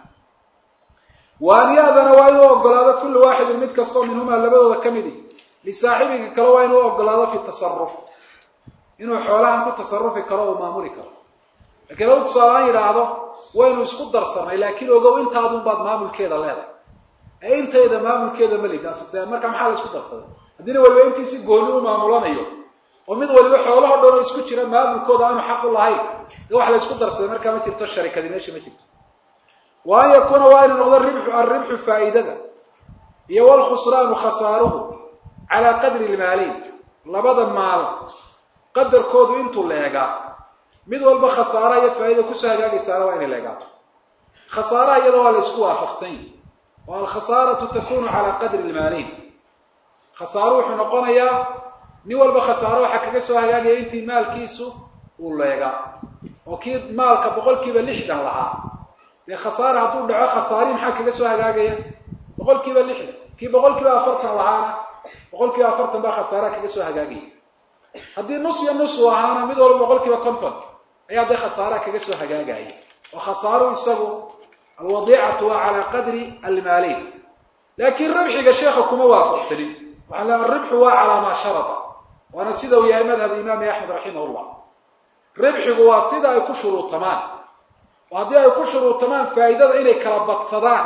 waaniyadana waa inuu ogolaado kullu waaxidin mid kastoo minhumaa labadooda ka midi lisaaxibiga kale waa inuu ogolaado fi tasaruf inuu xoolahan ku tasarufi karo oo maamuli karo lakiin hadu tusaalehaan yidhaahdo waynu isku darsanay laakiin ogow intaadun baad maamulkeeda leedahay ee intayda maamulkeeda melidaas de markaa maxaa la isku darsaday haddiina waliba intiisi gooni u maamulanayo oo mid waliba xoolaho dhan oo isku jira maamulkooda aanu xaq u lahayn dee wax la isku darsaday markaa ma jirto sharikadi meesha ma jirto wa an yakuuna waa inu noqdo ribxu alribxu faa'iidada iyo walkhusraanu khasaaruhu calaa qadri lmaaleyn labada maal qadarkoodu intuu leegaa mid walba khasaara iyo faa'iida kusoo hagaagaysaana waa inay leegaato khasaaraha iyada waa la isku waafaqsan yahi oo alkhasaaratu takunu calaa qadri lmaaleyn khasaaro wuxuu noqonayaa nin walba khasaaro waxaa kaga soo hagaagaya intii maalkiisu uu leegaa oo kii maalka boqol kiiba lixdan lahaa dee khasaare hadduu dhaco khasaarihi maxaa kaga soo hagaagaya boqol kiiba lixdan kii boqol kiiba afartan lahaana boqol kiiba afartan baa khasaaraha kaga soo hagaagaya haddii nus iyo nus uu ahaana mid walba boqol kiiba konton ayaa dee khasaaraha kaga soo hagaagaya oo khasaaru isagu alwadiicatu waa calaa qadri almaaleyn laakiin rabxiga sheekha kuma waafaqsanin waxaa le aribxu waa calaa maa sharada waana sida uu yahay madhab imaami axmed raximah llah ribxigu waa sida ay ku shuruutamaan oo haddii ay ku shuruutamaan faa'iidada inay kala badsadaan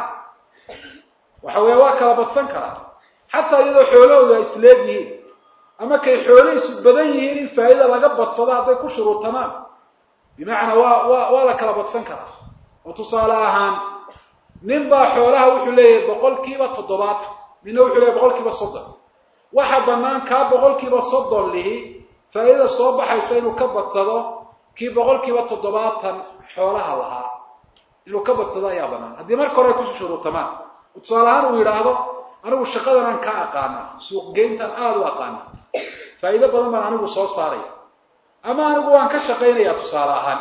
waxa weeye waa kala badsan karaa xataa iyadoo xoolahooda ay isleeg yihiin ama kay xoolihiisu badan yihiin in faa'idada laga badsado hadday ku shuruutamaan bimacnaa waa waa waa la kala badsan karaa oo tusaale ahaan nin baa xoolaha wuxuu leeyahay boqol kiiba toddobaatan midna wuxuu leeyahy boqol kiiba soddon waxa bannaan kaa boqol kiiba soddon lihi faa'iidada soo baxaysa inuu ka badsado kii boqol kiiba toddobaatan xoolaha lahaa inuu ka badsado ayaa bannaan haddii marka hore ay ku shuruutamaan oo tusaale ahaan uu yidhaahdo anigu shaqadan aan ka aqaanaa suuqgeyntan aada u aqaanaa faa'iido badan baan anigu soo saaraya ama anigu waan ka shaqaynayaa tusaale ahaan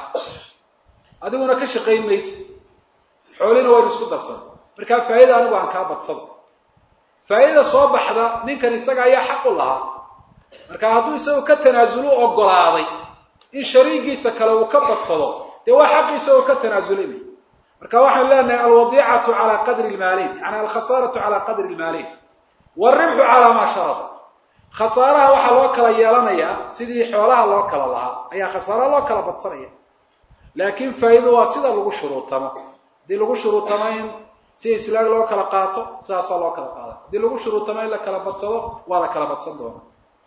adiguna ka shaqayn maysa xoolina waynu isku darsano markaa faa'ida anigu aan kaa badsado faa'idada soo baxda ninkan isaga ayaa xaq u lahaa marka hadduu isagu ka tanaasulu ogolaaday in shariigiisa kale uu ka badsado dee waa xaqiisa oo ka tanaasulay marka waxaan leenahay alwadiicatu calaa qadri lmaaleyn yani alkhasaaratu calaa qadri lmaaleyn waalribxu calaa maa sharada khasaaraha waxaa loo kala yeelanayaa sidii xoolaha loo kala lahaa ayaa khasaaraha loo kala badsanaya laakiin faa'iido waa sida lagu shuruutamo haddii lagu shuruutamo in si islaag loo kala qaato sidaasaa loo kala qaada haddii lagu shuruutamo in la kala badsado waa la kala badsan doona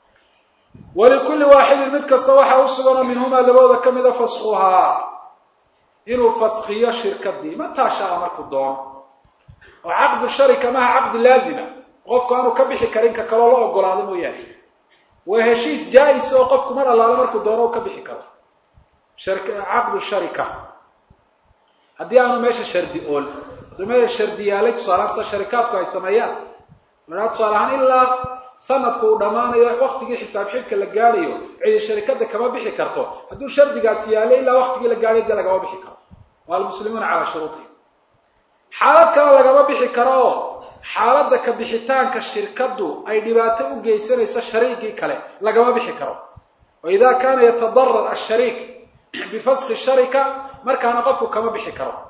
walikulli waaxidin mid kasta waxaa u suganoo minhumaa labooda ka mida faskuhaa inuu faskiyo shirkadii mataa shaa markuu doono oo caqdu sharika maha caqdi laazima qofku aanu ka bixi karin ka kaloo la ogolaado mooyaane waa heshiis jaa-is oo qofku mar allaale markuu doono u ka bixi karo caqdu sharika haddii aanu meesha shardi ool hadduu meesha shardi yaalay tusaalahaan sida sharikaadku ay sameeyaan lahaa tusaale ahaan ilaa sanadku uu dhammaanayo waktigii xisaab xidhka la gaadhayo cidi sharikada kama bixi karto hadduu shardigaasi yaalay ilaa waktigii la gaadhayo dee lagama bixi karo waa almuslimuuna calaa shuruutihim xaalad kale lagama bixi karo oo xaaladda ka bixitaanka shirkaddu ay dhibaato u geysanayso shariigii kale lagama bixi karo wa ida kaana yatadarar ashariik bifaski sharika markaana qofku kama bixi karo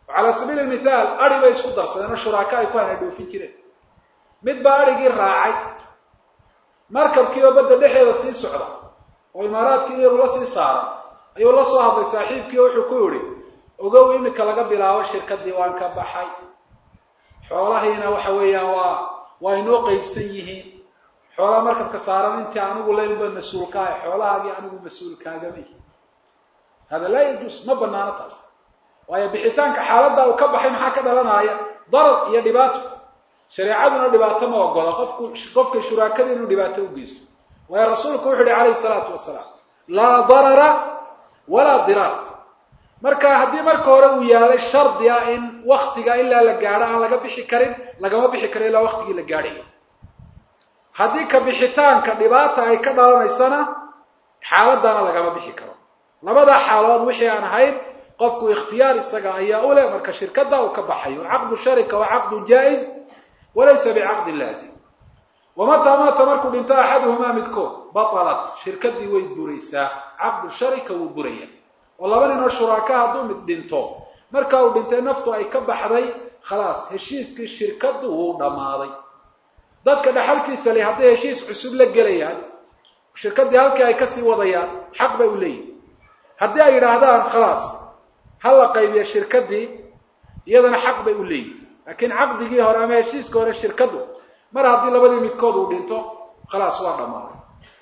calaa sabiili mithaal adi bay isku darsadeen oo shuraaka ay ku hanay dhoofin jireen mid baa adrhigii raacay markabkii oo badda dhexeeda sii socda oo imaaraadkii iyaru la sii saaran ayuu la soo hadlay saaxiibkii oo wuxuu ku yihi ogow imika laga bilaabo shirkadii waan ka baxay xoolahiina waxa weeyaan waa waa inoo qeybsan yihiin xoolaha markabka saaran intii anigu layn ba mas-uulka ahay xoolahaagii anigu mas-uulkaagama hada laa yajuus ma banaano taas waayo bixitaanka xaaladda uu ka baxay maxaa ka dhalanaya darar iyo dhibaato shareecaduna dhibaato ma ogola qofku qofka shuraakada inuu dhibaato u geysto waayo rasuulku wuxu uhi calayhi salaatu wasalaam laa darara walaa diraar marka haddii marka hore uu yaalay shardi ah in waktiga ilaa la gaadho aan laga bixi karin lagama bixi karo ilaa waktigii la gaadhayo haddii ka bixitaanka dhibaata ay ka dhalanaysana xaaladana lagama bixi karo labada xaalood wixii aan ahayn qofku ikhtiyaar isaga ayaa u leh marka shirkada uu ka baxayo caqdu sharika waa caqdu jaa-iz walaysa bicaqdin laazim wamataa maata markuu dhinto axaduhumaa midkood batalat shirkadii way buraysaa caqdu sharika wuu buraya oo laba nin oo shuraaka hadduu mid dhinto marka uu dhintay naftu ay ka baxday khalaas heshiiskii shirkadu wuu dhammaaday dadka dhaxalkiisa le hadday heshiis cusub la gelayaan shirkadii halkii ay kasii wadayaan xaq bay u leeyihin haddii ay yidhaahdaan khalaas ha la qaybiya shirkadii iyadana xaq bay u leeyihin laakiin caqdigii hore ama heshiiskii hore shirkadu mar haddii labadii midkood uu dhinto khalaas waa dhammaaday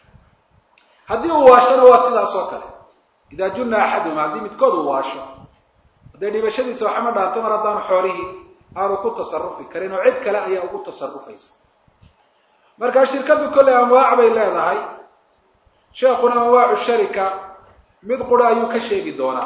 haddii uu waashona waa sidaas oo kale idaa junna axaduma haddii midkood uu waasho haddee dhibashadiisa waxama dhaanto mar haddaanu xoolihii aanu ku tasarufi karin oo cid kale ayaa ugu tasarufaysa markaa shirkadu kolley anwaac bay leedahay sheekuna anwaacu sharika mid qura ayuu ka sheegi doonaa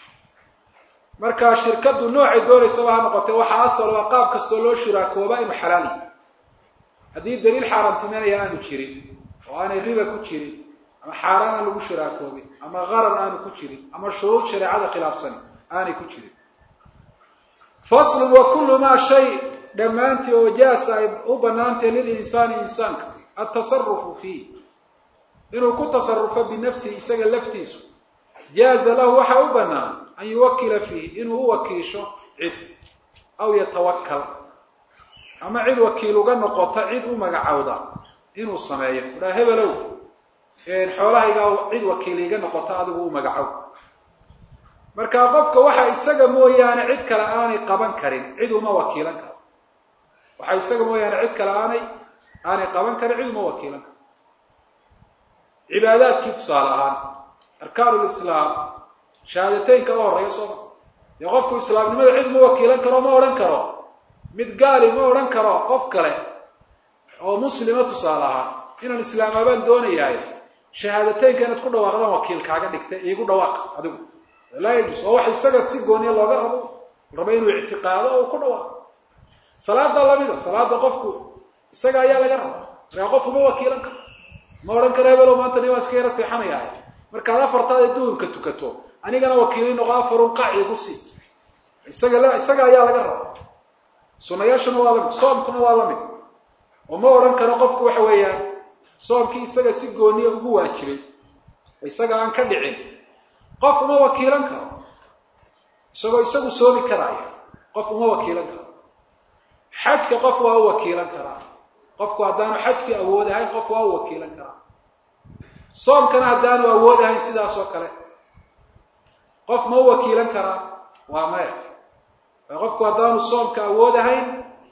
marka shirkadu noocay doonaysaba ha noqotee waxaa asal waa qaab kastoo loo shuraakooba inuu xalaal yahay haddii daliil xaaraamtimeynaya aanu jirin oo aanay riba ku jirin ama xaaraan aan lagu shuraakoobin ama qarar aanu ku jirin ama shuruud shareecada khilaafsan aanay ku jirin faslun wa kullu maa shay dhammaantii oo jaasa ay u banaantay lilinsaani insaanka altasarufu fiih inuu ku tasarufo binafsihi isaga laftiisu jaaza lahu waxa u banaan an yuwakila fiih inuu u wakiisho cid aw yatawakal ama cid wakiil uga noqota cid u magacowda inuu sameeyo udhaa hebelow xoolahaygaa cid wakiil iga noqota adigu u magacow marka qofka waxa isaga mooyaane cid kale aanay qaban karin cid uma wakiilan karo waxa isaga mooyaane cid kale aanay aanay qaban karin cid uma wakiilan karo cibaadaadkii tusaale ahaan arkaan lislaam shahaadateynka u horreeya sooma dee qofku islaamnimada cid uma wakiilan karo ma odhan karo mid gaali ma odhan karo qof kale oo muslima tusaale ahaan inaan islaamaabaan doonayaay shahaadateynka inaad ku dhawaaqdaan wakiil kaaga dhigtay iigu dhawaaq adigu laa yajuus oo wax isaga si gooniya looga rabo rabo inuu ictiqaado oo ku dhawaaqo salaada lamida salaada qofku isaga ayaa laga rabaa markaa qof uma wakiilan karo ma odhan karo hebelow maanta nin waa iska yara seexanayahay markaad afartaada duhurka tukato anigana wakiili noqo afarun qac igu sii isaga isaga ayaa laga rabaa sunayaashuna waa lamid soomkuna waa lamid oo ma odhan karo qofku waxa weeyaan soomkii isaga si gooniya ugu waajibay oo isaga aan ka dhicin qof uma wakiilan karo isagoo isagu soomi karaayo qof uma wakiilan karo xajka qof waa u wakiilan karaa qofku haddaanu xajkii awood ahayn qof waa u wakiilan karaa soomkana haddaanu awood ahayn sidaas oo kale qof ma u wakiilan karaa waa maya qofku haddaanu soomka awood ahayn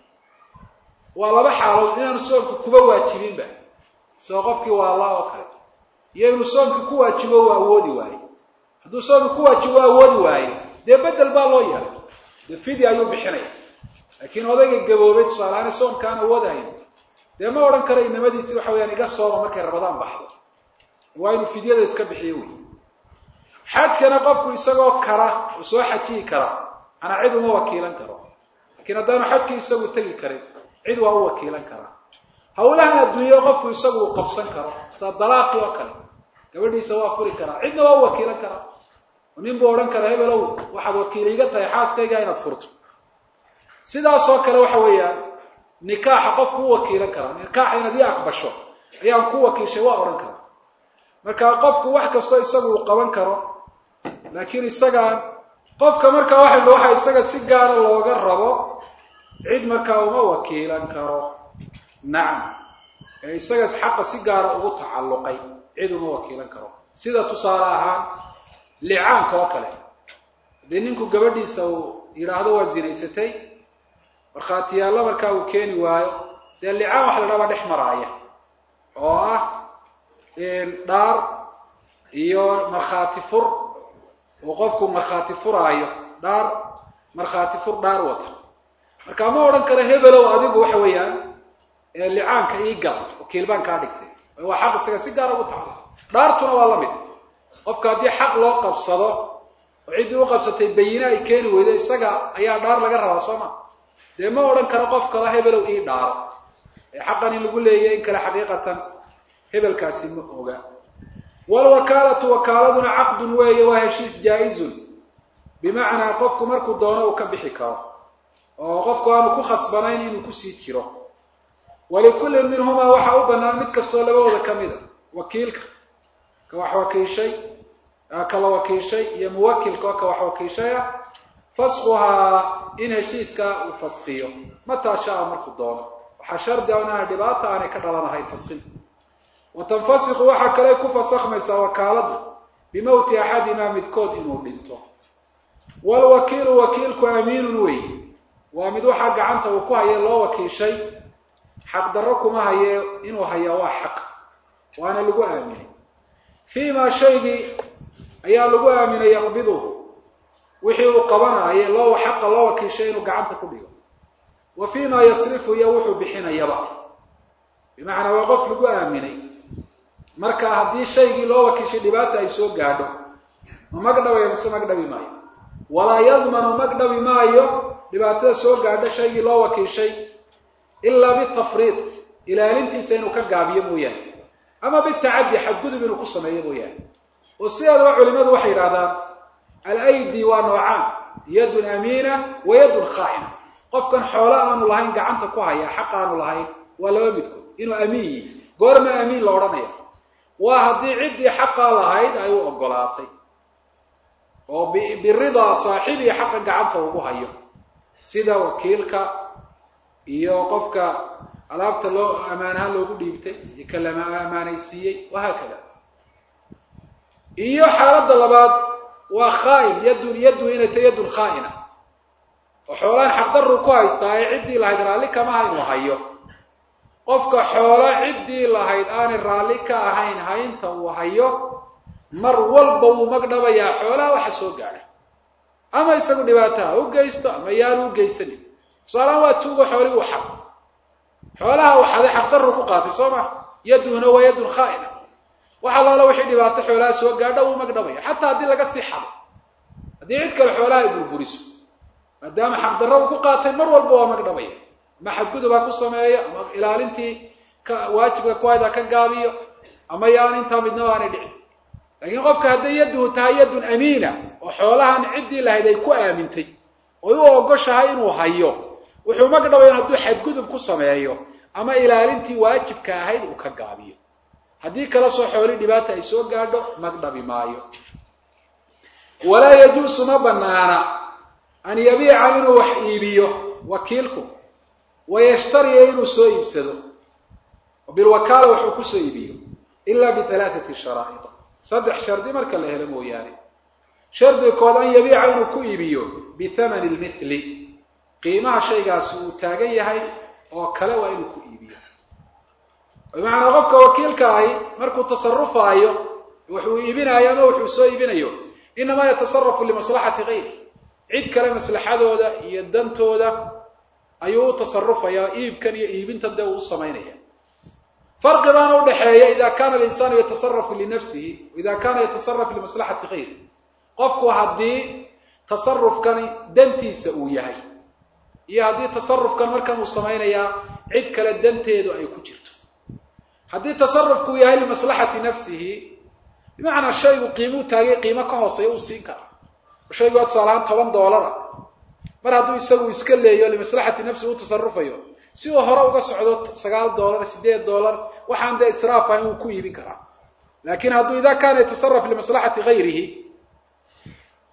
waa laba xaalood inaanu soomka kuba waajibinba isagoo qofkii waa allah oo kale iyo inuu soomka ku waajibo uu awoodi waaye hadduu soomka ku waajibo u awoodi waaye dee bedel baa loo yeelay dee fidi ayuu bixinaya laakiin odayga gaboobay tusaalahaan soomka aan awood ahayn dee ma odhan karo inamadiisi waxa weyaan iga sooma markay rabadaan baxdo waa inuu fidyada iska bixiyo wey xajkana qofku isagoo kara oo soo xajiyi kara anaa cid uma wakiilan karo laakiin haddaanu xajkii isagu tegi karin cid waa u wakiilan karaa hawlahan adduunyo qofku isagu uu qabsan karo saa dalaaqii oo kale gabadhiisa waa furi karaa cidna waa u wakiilan karaa nin buu odhan karaa hebelow waxaad wakiil iga tahay xaaskayga inaad furto sidaasoo kale waxa weeyaan nikaaxa qofku u wakiilan karaa nikaaxa inaad ii aqbasho ayaan ku wakiishay waa odhan karaa marka qofku wax kastoo isagu uu qaban karo laakiin isagaan qofka markaa waxay waxa isaga si gaara looga rabo cid markaa uma wakiilan karo nacam ee isaga xaqa si gaara ugu tacalluqay cid uma wakiilan karo sida tusaale ahaan licaanka oo kale haddii ninku gabadhiisa uu yidhaahdo waa zinaysatay markhaatiyaalla markaa uu keeni waayo dee licaan waxa la dhaha baa dhex maraaya oo ah dhaar iyo markhaati fur uu qofku markhaati furaayo dhaar markhaati fur dhaar wata marka ma odhan karo hebelow adigu waxa weeyaan licaanka ii gal wakiil baan kaa dhigtay waa xaq isaga si gaara ugu tacala dhaartuna waa la mid qofka haddii xaq loo qabsado oo ciddii u qabsatay bayine ay keeni weydo isaga ayaa dhaar laga rabaa soo ma dee ma odhan karo qof kala hebelow ii dhaaro ee xaqan in lagu leeyahy in kale xaqiiqatan hebelkaasi ma oga walwakaalatu wakaaladuna caqdun weeye waa heshiis jaa-izun bimacnaa qofku markuu doono uu ka bixi karo oo qofku aanu ku khasbanayn inuu kusii jiro walikullin minhumaa waxaa u bannaan mid kastoo labadooda ka mid a wakiilka ka wax wakiishay kala wakiishay iyo muwakilka oo ka wax wakiishay ah fasquhaa in heshiiskaa uu fasqiyo mataa shaa markuu doono waxaa shardi a inaana dhibaata aanay ka dhalanahayn fasqinta wa tanfasiqu waxaa kale ku fasakhmaysaa wakaaladu bimowti axadimaa midkood inuu dhinto walwakiilu wakiilku amiinun wey waa mid waxaa gacanta uu ku haye loo wakiishay xaq darro kuma haye inuu hayaa waa xaq waana lagu aaminay fii maa shaygii ayaa lagu aaminay yaqbiduhu wixii uu qabanaye loo xaqa loo wakiishay inuu gacanta ku dhigo wa fii maa yasrifu iyo wuxuu bixinayaba bimacnaa waa qof lagu aaminay marka haddii shaygii loo wakiishay dhibaata ay soo gaadho ma magdhabaya mise magdhabi maayo walaa yadmanu magdhabi maayo dhibaatada soo gaadho shaygii loo wakiishay ilaa bitafriid ilaalintiisa inuu ka gaabiyo mooyaane ama bitacaddi xadgudub inuu ku sameeyo mooyaane oo sideedaba culimadu waxay yidhahdaan alaydi waa noocaan yadun amiina wa yadun khaa'ina qofkan xoolo aanu lahayn gacanta ku haya xaq aanu lahayn waa laba midkood inuu amiin yihi goorma amiin la odhanaya waa haddii ciddii xaqaa lahayd ay u ogolaatay oo biridaa saaxibii xaqa gacanta ugu hayo sida wakiilka iyo qofka alaabta loo amaanahaan loogu dhiibtay iyo ka lama amaanaysiiyey wahaakada iyo xaaladda labaad waa khaa'in yadun yadun inay ta yadun khaa'ina oo xoolaan xaqdarru ku haystaa ee ciddii lahayd raalli kama ha inuu hayo qofka xoolo ciddii lahayd aanay raalli ka ahayn haynta uu hayo mar walba wuu magdhabayaa xoolaha waxa soo gaadhay ama isagu dhibaataha u geysto ama yaanu u geysanin tusaalahaan waa tuugo xoolihii u xaq xoolaha uu xaday xaqdarru ku qaatay soo ma yaduhuna waa yadun khaa'ina waxa laala wixii dhibaato xoolaha soo gaadha wuu magdhabaya xataa haddii laga sii xado haddii cid kale xoolaha ay burburiso maadaama xaqdarro uu ku qaatay mar walba waa magdhabaya ama xadgudub ha ku sameeyo ama ilaalintii ka waajibka ku hayda ka gaabiyo ama yaan intaa midnaba aanay dhicin laakiin qofka hadday yaduhu tahay yadun amiina oo xoolahan ciddii lahayd ay ku aamintay oy u ogoshahay inuu hayo wuxuu magdhabayan hadduu xadgudub ku sameeyo ama ilaalintii waajibka ahayd uu ka gaabiyo haddii kala soo xooli dhibaata ay soo gaadho magdhabi maayo walaa yajuusu ma banaana an yabiica inuu wax iibiyo wakiilku wayashtariya inuu soo iibsado bilwakaala wuxuu kusoo iibiyo ila bihalaathati sharaa'id saddex shardi marka la helo mooyaane shardi kood an yabiica inuu ku iibiyo bithamani lmithli qiimaha shaygaasi uu taagan yahay oo kale waa inuu ku iibiyo bimacnaa qofka wakiilka ahi markuu tasarufaayo wuxuu iibinaayo ama wuxuu soo iibinayo inamaa yatasarafu limaslaxati gayr cid kale maslaxadooda iyo dantooda ayuu u tasarufayaa iibkan iyo iibintan dee uu u samaynaya farqi baana udhaxeeya ida kana alinsaanu yatasarafu linafsihi ida kana yatasarafu limaslaxati gayr qofku haddii tasarufkani dantiisa uu yahay iyo haddii tasarufkan markan uu samaynayaa cid kale danteedu ay ku jirto haddii tasarufku yahay limaslaxati nafsihi bimacnaa shaygu qiimuu taagay qiimo ka hooseeya uu siin kara shaygu waa tusaalahaan toban doolara mar hadduu isagu iska leeyo limaslaxati nafsi u tasarufayo si uu hore uga socdo sagaal dollar sideed dollar waxaan dee israaf ahayn wuu ku iibin karaa laakin hadduu ida kaana yatasaraf limaslaxati gayrihi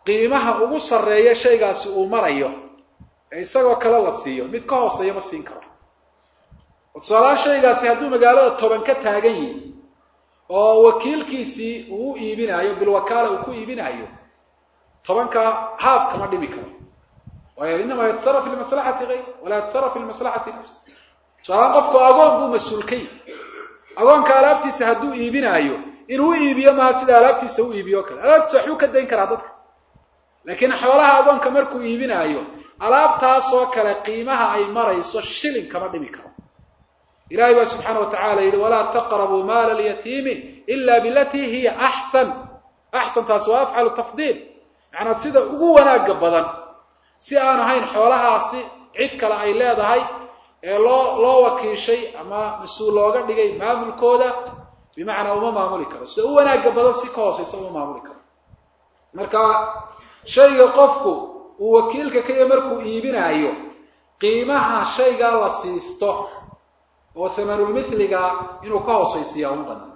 qiimaha ugu sarreeya shaygaasi uu marayo ee isagoo kale la siiyo mid ka hooseeya ma siin karo oo tusaalahaan shaygaasi hadduu magaalada toban ka taagan yihi oo wakiilkiisii uu u iibinaayo bilwakaala uu ku iibinaayo tobanka haaf kama dhimi karo waayo inama yatasaraf limaslaxati gayr walaa yatasaraf limaslaxati nafsi tusaalahaan qofku agoon buu mas-uul ka yihi agoonka alaabtiisa hadduu iibinaayo inuu u iibiyo maaha sida alaabtiisa u iibiyo o kale alaabtiisa waxbuu ka dayn karaa dadka laakiin xoolaha agoonka markuu iibinaayo alaabtaasoo kale qiimaha ay marayso shilin kama dhimi karo ilahay baa subxaana watacala yihi walaa taqrabuu maala alyatiimi ila bilatii hiya axsan axsantaas waa afcalu tafdiil macnaa sida ugu wanaaga badan si aan ahayn xoolahaasi cid kale ay leedahay ee loo loo wakiishay ama mas-uul looga dhigay maamulkooda bimacnaa uma maamuli karo sida u wanaaga badan si ka hooseysa uma maamuli karo marka shayga qofku uu wakiilka ka yahay markuu iibinaayo qiimaha shaygaa la siisto oo hamanulmithliga inuu ka hoosaysiiyaa uma banaan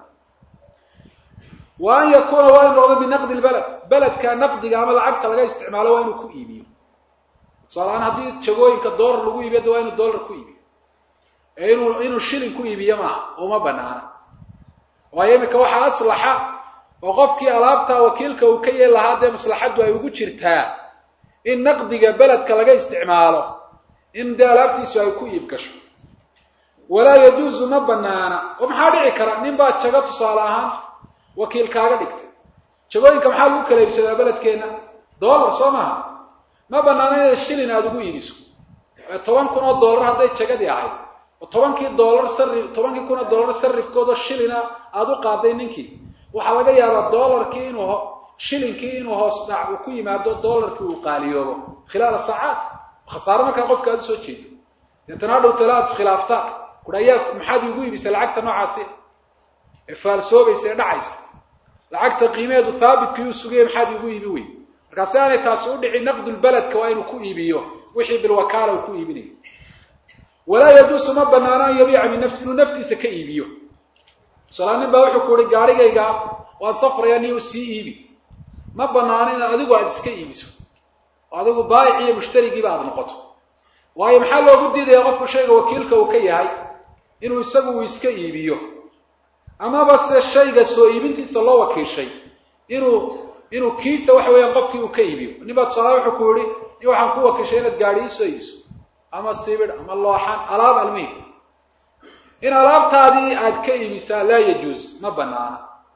wa an yakuuna waa inu noqdo binaqdi lbaled beledka naqdiga ama lacagta laga isticmaalo waa inuu ku iibiyo tusaalahaan haddii jagooyinka dollar lagu iibiyo de waa inuu dollar ku iibiyo ee inuu inuu shilin ku iibiyo maaha uma banaana waayo imika waxaa aslaxa oo qofkii alaabta wakiilka uu ka yeeli lahaa dee maslaxaddu ay ugu jirtaa in naqdiga beledka laga isticmaalo in dee alaabtiisu ay ku iib gasho walaa yajuuzu ma banaana oo maxaa dhici kara nin baa jago tusaale ahaan wakiil kaaga dhigtay jagooyinka maxaa lagu kala iibsadaa beledkeena dollar soo maaha ma banaana inaad shilin aada ugu iibiso toban kun oo dollar hadday jagadii ahayd oo tobankii dollar sari tobankii kun oo dollar sarifkooda shilina aada u qaaday ninkii waxaa laga yaabaa dollarkii inuu shilinkii inuu hoos dhac uu ku yimaado dollarkii uu qaaliyoobo khilaala saacaat khasaaro markaa qofka aada usoo jeedo deetana hadhow tala aad iskhilaaftaan kua ayaa maxaad iigu iibisay lacagta noocaasi ee faalsoobaysa ee dhacaysa lacagta qiimeedu haabitkii uu sugaya maxaad iigu iibi wey markaa si aanay taasi u dhici naqdulbeledka waa inuu ku iibiyo wixii bilwakaala uu ku iibinayo walaa yaduusu ma banaano an yabiica min nafsi inuu naftiisa ka iibiyo tusaala nin baa wuxuu ku uhi gaarigayga waan safraya niyu sii iibi ma banaano in adigu aada iska iibiso oo adigu baayic iyo mushtarigiiba aada noqoto waayo maxaa loogu diidaya qofku shayga wakiilka uu ka yahay inuu isagu uu iska iibiyo amaba se shayga soo iibintiisa loo wakiishay inuu inuu kiisa waxa weeyaan qofkii uu ka iibiyo nin baa tusaala wuxuu ku yihi in waxaan ku wakiishay inaad gaari iisoo iibiso ama sibir ama looxan alaab almuhim in alaabtaadii aad ka iibisaa laa yajuuz ma banaana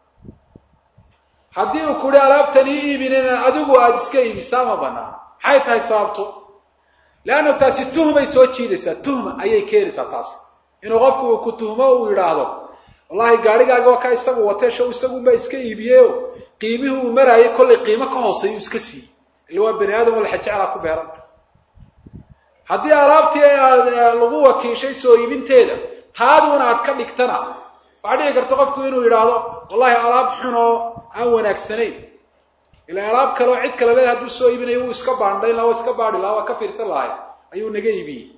haddii uu ku yihi alaabtan ii iibinina adigu aada iska iibisaa ma banaana maxay tahay sababto leanna taasi tuhmay soo jiidaysaa tuhma ayay keenaysaa taasi inuu qofku uu ku tuhmo uu yidhaahdo wallahi gaarigaaga waa ka isagu watee show isagunbaa iska iibiyeo qiimihii uu maraayay kollay qiimo ka hooseeyu iska siiyey ila waa bani aadam oo laxajeclaa ku beeran haddii alaabtii aad lagu wakiishay soo iibinteeda taaduna aad ka dhigtana waxaa dhici karta qofku inuu yidhaahdo wallahi alaab xun oo aan wanaagsanayn ila alaab kale oo cid kale leeda hadduu soo iibinayo wuu iska baandhayn laha waa iska baadhi laha waa ka fiirsan lahay ayuu naga iibiyey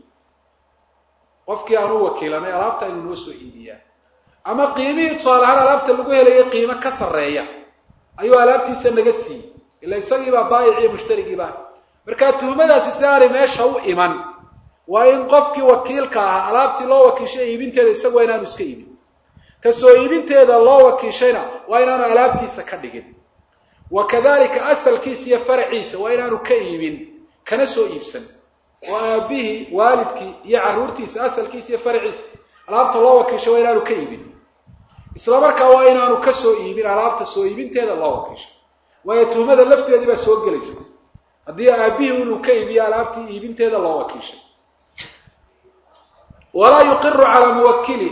qofkii aan u wakiilanay alaabta inuu noo soo iibiyaa ama qiimihii tusaale ahaan alaabta lagu helayay qiimo ka sarreeya ayuu alaabtiisa naga siiyey ila isagiibaa baayic iyo mushtarigiibaa markaa tuhmadaasi si aanay meesha u iman waa in qofkii wakiilka ahaa alaabtii loo wakiishay iibinteeda isagu waa inaanu iska iibin ta soo iibinteeda loo wakiishayna waa inaanu alaabtiisa ka dhigin wa kadalika asalkiisa iyo faraciisa waa inaanu ka iibin kana soo iibsan oo aabihii waalidkii iyo carruurtiisa asalkiisa iyo faraciisa alaabta loo wakiishay waa inaanu ka iibin isla markaa waa inaanu ka soo iibin alaabta soo iibinteeda loo wakiishay waayo tuhmada lafteedii baa soo gelaysa haddii aabihii inuu ka iibiyo alaabtii iibinteeda loo wakiishay walaa yuqiru calaa muwakilih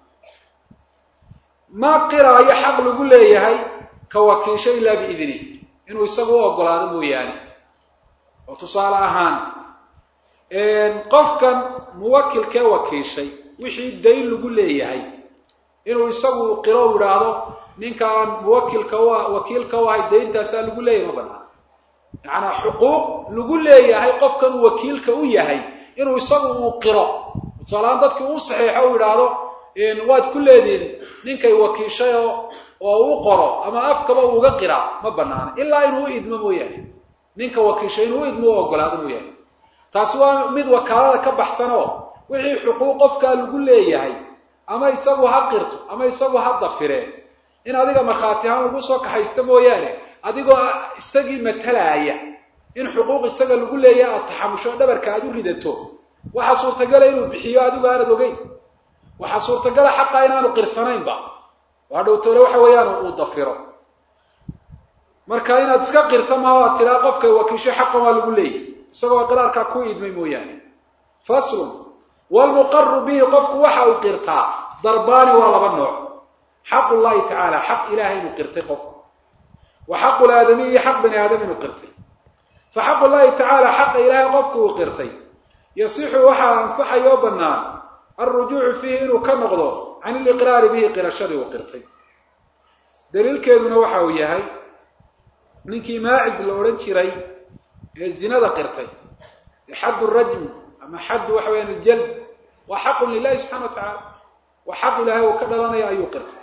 ma qiraayo xaq lagu leeyahay ka wakiisho ilaa biidnih inuu isagu u ogolaado mooyaane oo tusaale ahaan qofkan muwakilkee wakiishay wixii dayn lagu leeyahay inuu isagu qiro u idhaahdo ninkaan muwakilka u wakiilka u ahay dayntaasaa lagu leeyahay ma banaan macanaa xuquuq lagu leeyahay qofkan uu wakiilka u yahay inuu isagu uu qiro tusaalehaan dadkii uu saxiixo u idhaahdo waad ku leedihin ninkay wakiishay oo oo u qoro ama afkaba uuga qiraa ma banaana ilaa inuu u idmo mooyaane ninka wakiisha inuu idmu u ogolaado mooyaane taasi waa mid wakaalada ka baxsan oo wixii xuquuq qofkaa lagu leeyahay ama isagu ha qirto ama isagu ha dafireen in adiga markhaati ahaan lagu soo kaxaysto mooyaane adigoo isagii matalaaya in xuquuq isaga lagu leeyahay aada taxamusho dhabarka aada u ridato waxaa suurtagala inuu bixiyo adigu aanad ogeyn waxaa suurtagala xaqa inaanu qirsanaynba waa dhowtoole waxa weeyaan uu dafiro marka inaad iska qirta maha aad tiraa qofkay wakiisho xaqan waa lagu leeyahy isagoo qiraarkaa ku idmay mooyaane faslun wlmuqaru bihi qofku waxa uu qirtaa darbaani waa laba nooc xaqu llahi tacaala xaq ilahay inuu qirtay qofku wa xaqu laadamiy iyo xaq bani aadam inuu qirtay fa xaqu llahi tacaala xaqa ilaahay qofku uu qirtay yasixu waxaa ansaxay oo bannaan alrujuucu fiihi inuu ka noqdo can iliqraari bihi qirashadii uu qirtay daliilkeeduna waxa uu yahay ninkii maacis la odhan jiray ee zinada qirtay xaddu rajm ama xaddu waxa weyaan aljald waa xaqun lilahi subxana wa tacaala waa xaq ilaahay uu ka dhalanaya ayuu qirtay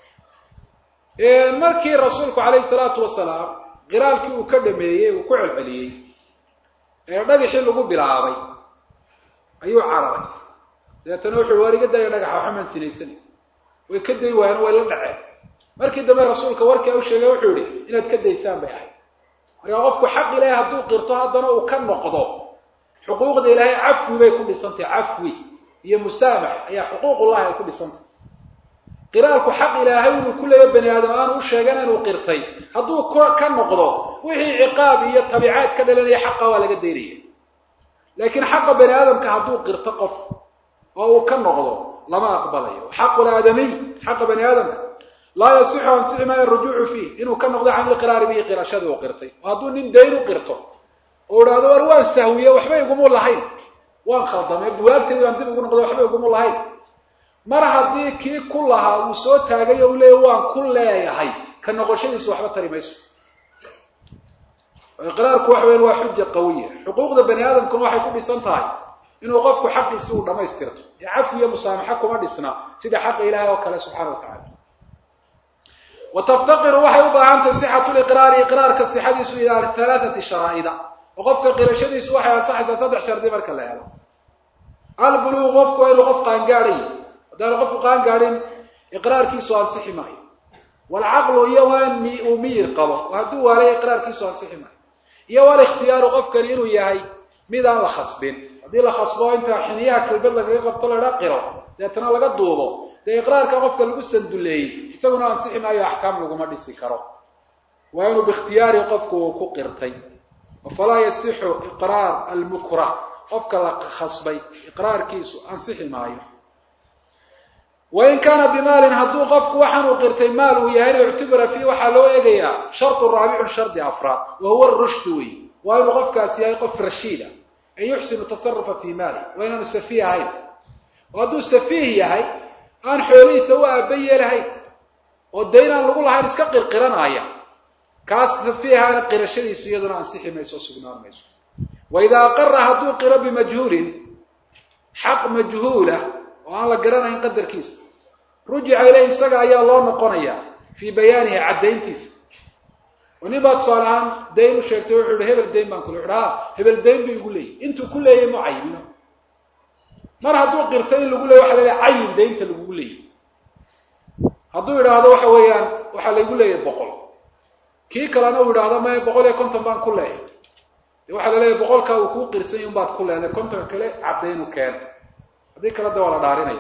markii rasuulku calayhi salaatu wasalaam qiraalkii uu ka dhameeyey uu ku celceliyey ee dhagaxii lagu bilaabay ayuu cararay dabeetana wuxu waar iga daya dhagaxa waxba maan sinaysanay way ka day waayeen way la dhaceen markii dambe rasuulka warkaa u sheegay wuxuu yihi inaad ka daysaan bay ahayd markaa qofku xaq ilaahay hadduu qirto haddana uu ka noqdo xuquuqda ilaahay cafwi bay ku dhisantahy cafwi iyo musaamax ayaa xuquuqullahi ay ku dhisantahy qiraalku xaq ilaahay inuu ku leeyo bani aadam aanu u sheegan inuu qirtay hadduu ka noqdo wixii ciqaab iyo tabiicaad ka dhalanaya xaqa waa laga daynaya laakiin xaqa bani aadamka hadduu qirto qof oo uu ka noqdo lama aqbalayo xaqu laadamiy xaqa bani aadamka laa yasixu ansixi maayo rujuucu fiih inuu ka noqdo can ilqiraari bihi qirashadii uu qirtay oo hadduu nin dayn u qirto oo idhaahdo war waan sahwiye waxba igumu lahayn waan khaldamay buwaagteedi baan dib ugu noqday waxba igumu lahayn mar haddii kii ku lahaa uu soo taagay o u leeya waan ku leeyahay ka noqoshadiisu waxba tari mayso iqraarku waxa weyan waa xuja qawiya xuquuqda bani aadamkuna waxay ku dhisan tahay inuu qofku xaqiisi uu dhamaystirto ee cafwi iyo musaamaxa kuma dhisna sida xaqa ilaahay oo kale subxana wa tacala wa taftaqiru waxay u baahan tahay sixatu liqraari iqraarka sixadiisu ilaa halaathati sharaa'ida oo qofka qirashadiisu waxay ansaxaysaa saddex shardi marka la helo albuluuq qofku waa inuu qof qaangaadhay haddaanu qofku qaangaadhin iqraarkiisu ansixi maayo waalcaqlu iyo waa in uu miyir qabo oo hadduu waalay iqraarkiisu ansixi maayo iyo walikhtiyaaru qofkani inuu yahay mid aan la khasbin haddii la khasbo inta xiniyaha kelbad lagaga qabto laydha qiro deetana laga duubo dee iqraarka qofka lagu sanduleeyey isaguna ansixi maayo axkaam laguma dhisi karo waa inuu biikhtiyaari qofku uu ku qirtay falaa yasixu iqraar almukrah qofka la khasbay iqraarkiisu ansixi maayo wain kaana bimaalin hadduu qofku waxaan uu qirtay maal uu yahayna ictubira fiih waxaa loo eegayaa shardu raabicun shardi afraad wa huwa rushdu wey waa inuu qofkaasi yahay qof rashiida an yuxsinu tasarufa fii maali waa inaanu safiih ahayn oo hadduu safiih yahay aan xoolihiisa u aaba yeelahayn oo dayn aan lagu lahayn iska qirqiranaya kaas safiihaana qirashadiisu iyaduna ansixi mayso o sugnaan mayso wa idaa aqara hadduu qiro bimajhuulin xaq majhuula oo aan la garanayn qadarkiisa rujica ileyh isaga ayaa loo noqonayaa fii bayaanihi caddayntiisa oo nin baa tusaale ahaan dayn u sheegtay wuxuu yihi hebel dayn baan kule wuxu ha hebel dayn buu igu leeyay intuu ku leeyay mu cayino mar hadduu qirto in lagu leeyay waxa la leeyahay cayin daynta lagugu leeyay hadduu yidhaahdo waxa weeyaan waxaa laygu leeyahay boqol kii kalena uu yidhaahdo maya boqol iyo konton baan ku leeyahay de waxaa la leeyahay boqolkaa uu kuu qirsan yahi unbaad ku leeday kontonka kale caddaynu keen haddii kale de waa la dhaarinaya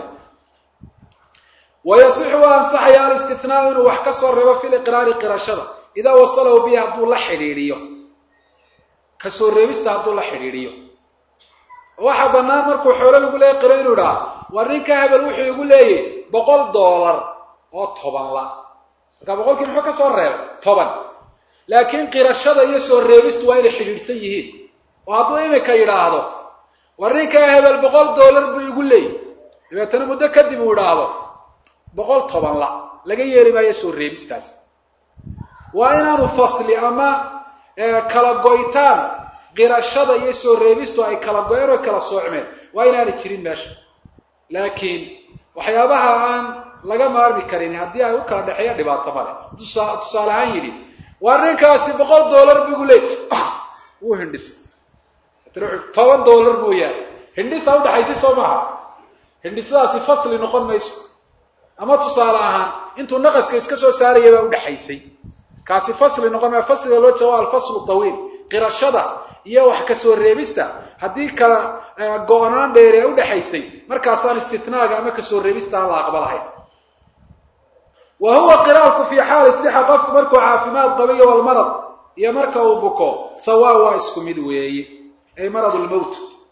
wayasixu waa ansaxaya alistinaau inuu wax ka soo reebo fi liqraari qirashada idaa wasalahu bihi hadduu la xidhiidhiyo kasoo reebista hadduu la xidhiidhiyo waxaa bannaan markuu xoolo lagu leeyay qiro inuu idhaha war ninka hebel wuxuu igu leeyay boqol doolar oo toban la markaa boqolkii muxuu ka soo reebay toban laakiin qirashada iyo soo reebistu waa inay xidhiidhsan yihiin oo hadduu imika yidhaahdo war ninkaa hebel boqol doolar buu igu leeyay dabeetana muddo kadib uu idhaahdo boqol toban la laga yeeli maayo soo reebistaas waa inaanu fasli ama kala goytaan qirashada iyo soo reebistu ay kala goyeen oo kala soocmeen waa inaanay jirin meesha laakiin waxyaabaha aan laga maarmi karin haddii ay u kala dhexeeya dhibaato male tusaale ahaan yidhi war ninkaasi boqol doolar bu igu leey wuu hindhisay toban dollar mooyaane hindhisaa udhaxaysay soo maaha hindhisadaasi fasli noqon mayso ama tusaale ahaan intuu naqaska iska soo saaraya baa udhaxaysay kaasi fasli noqon maya fasliga loo jeeda waa alfaslu tawiil qirashada iyo wax kasoo reebista haddii kala go-naan dheeri ay udhaxaysay markaasaan istitnaaga ama kasoo reebista aan la aqbalahayn wa huwa qiraalku fii xaali sixa qofku markuu caafimaad qabo iyo walmarad iyo marka uu buko sawaa waa isku mid weeye ay marad lmowt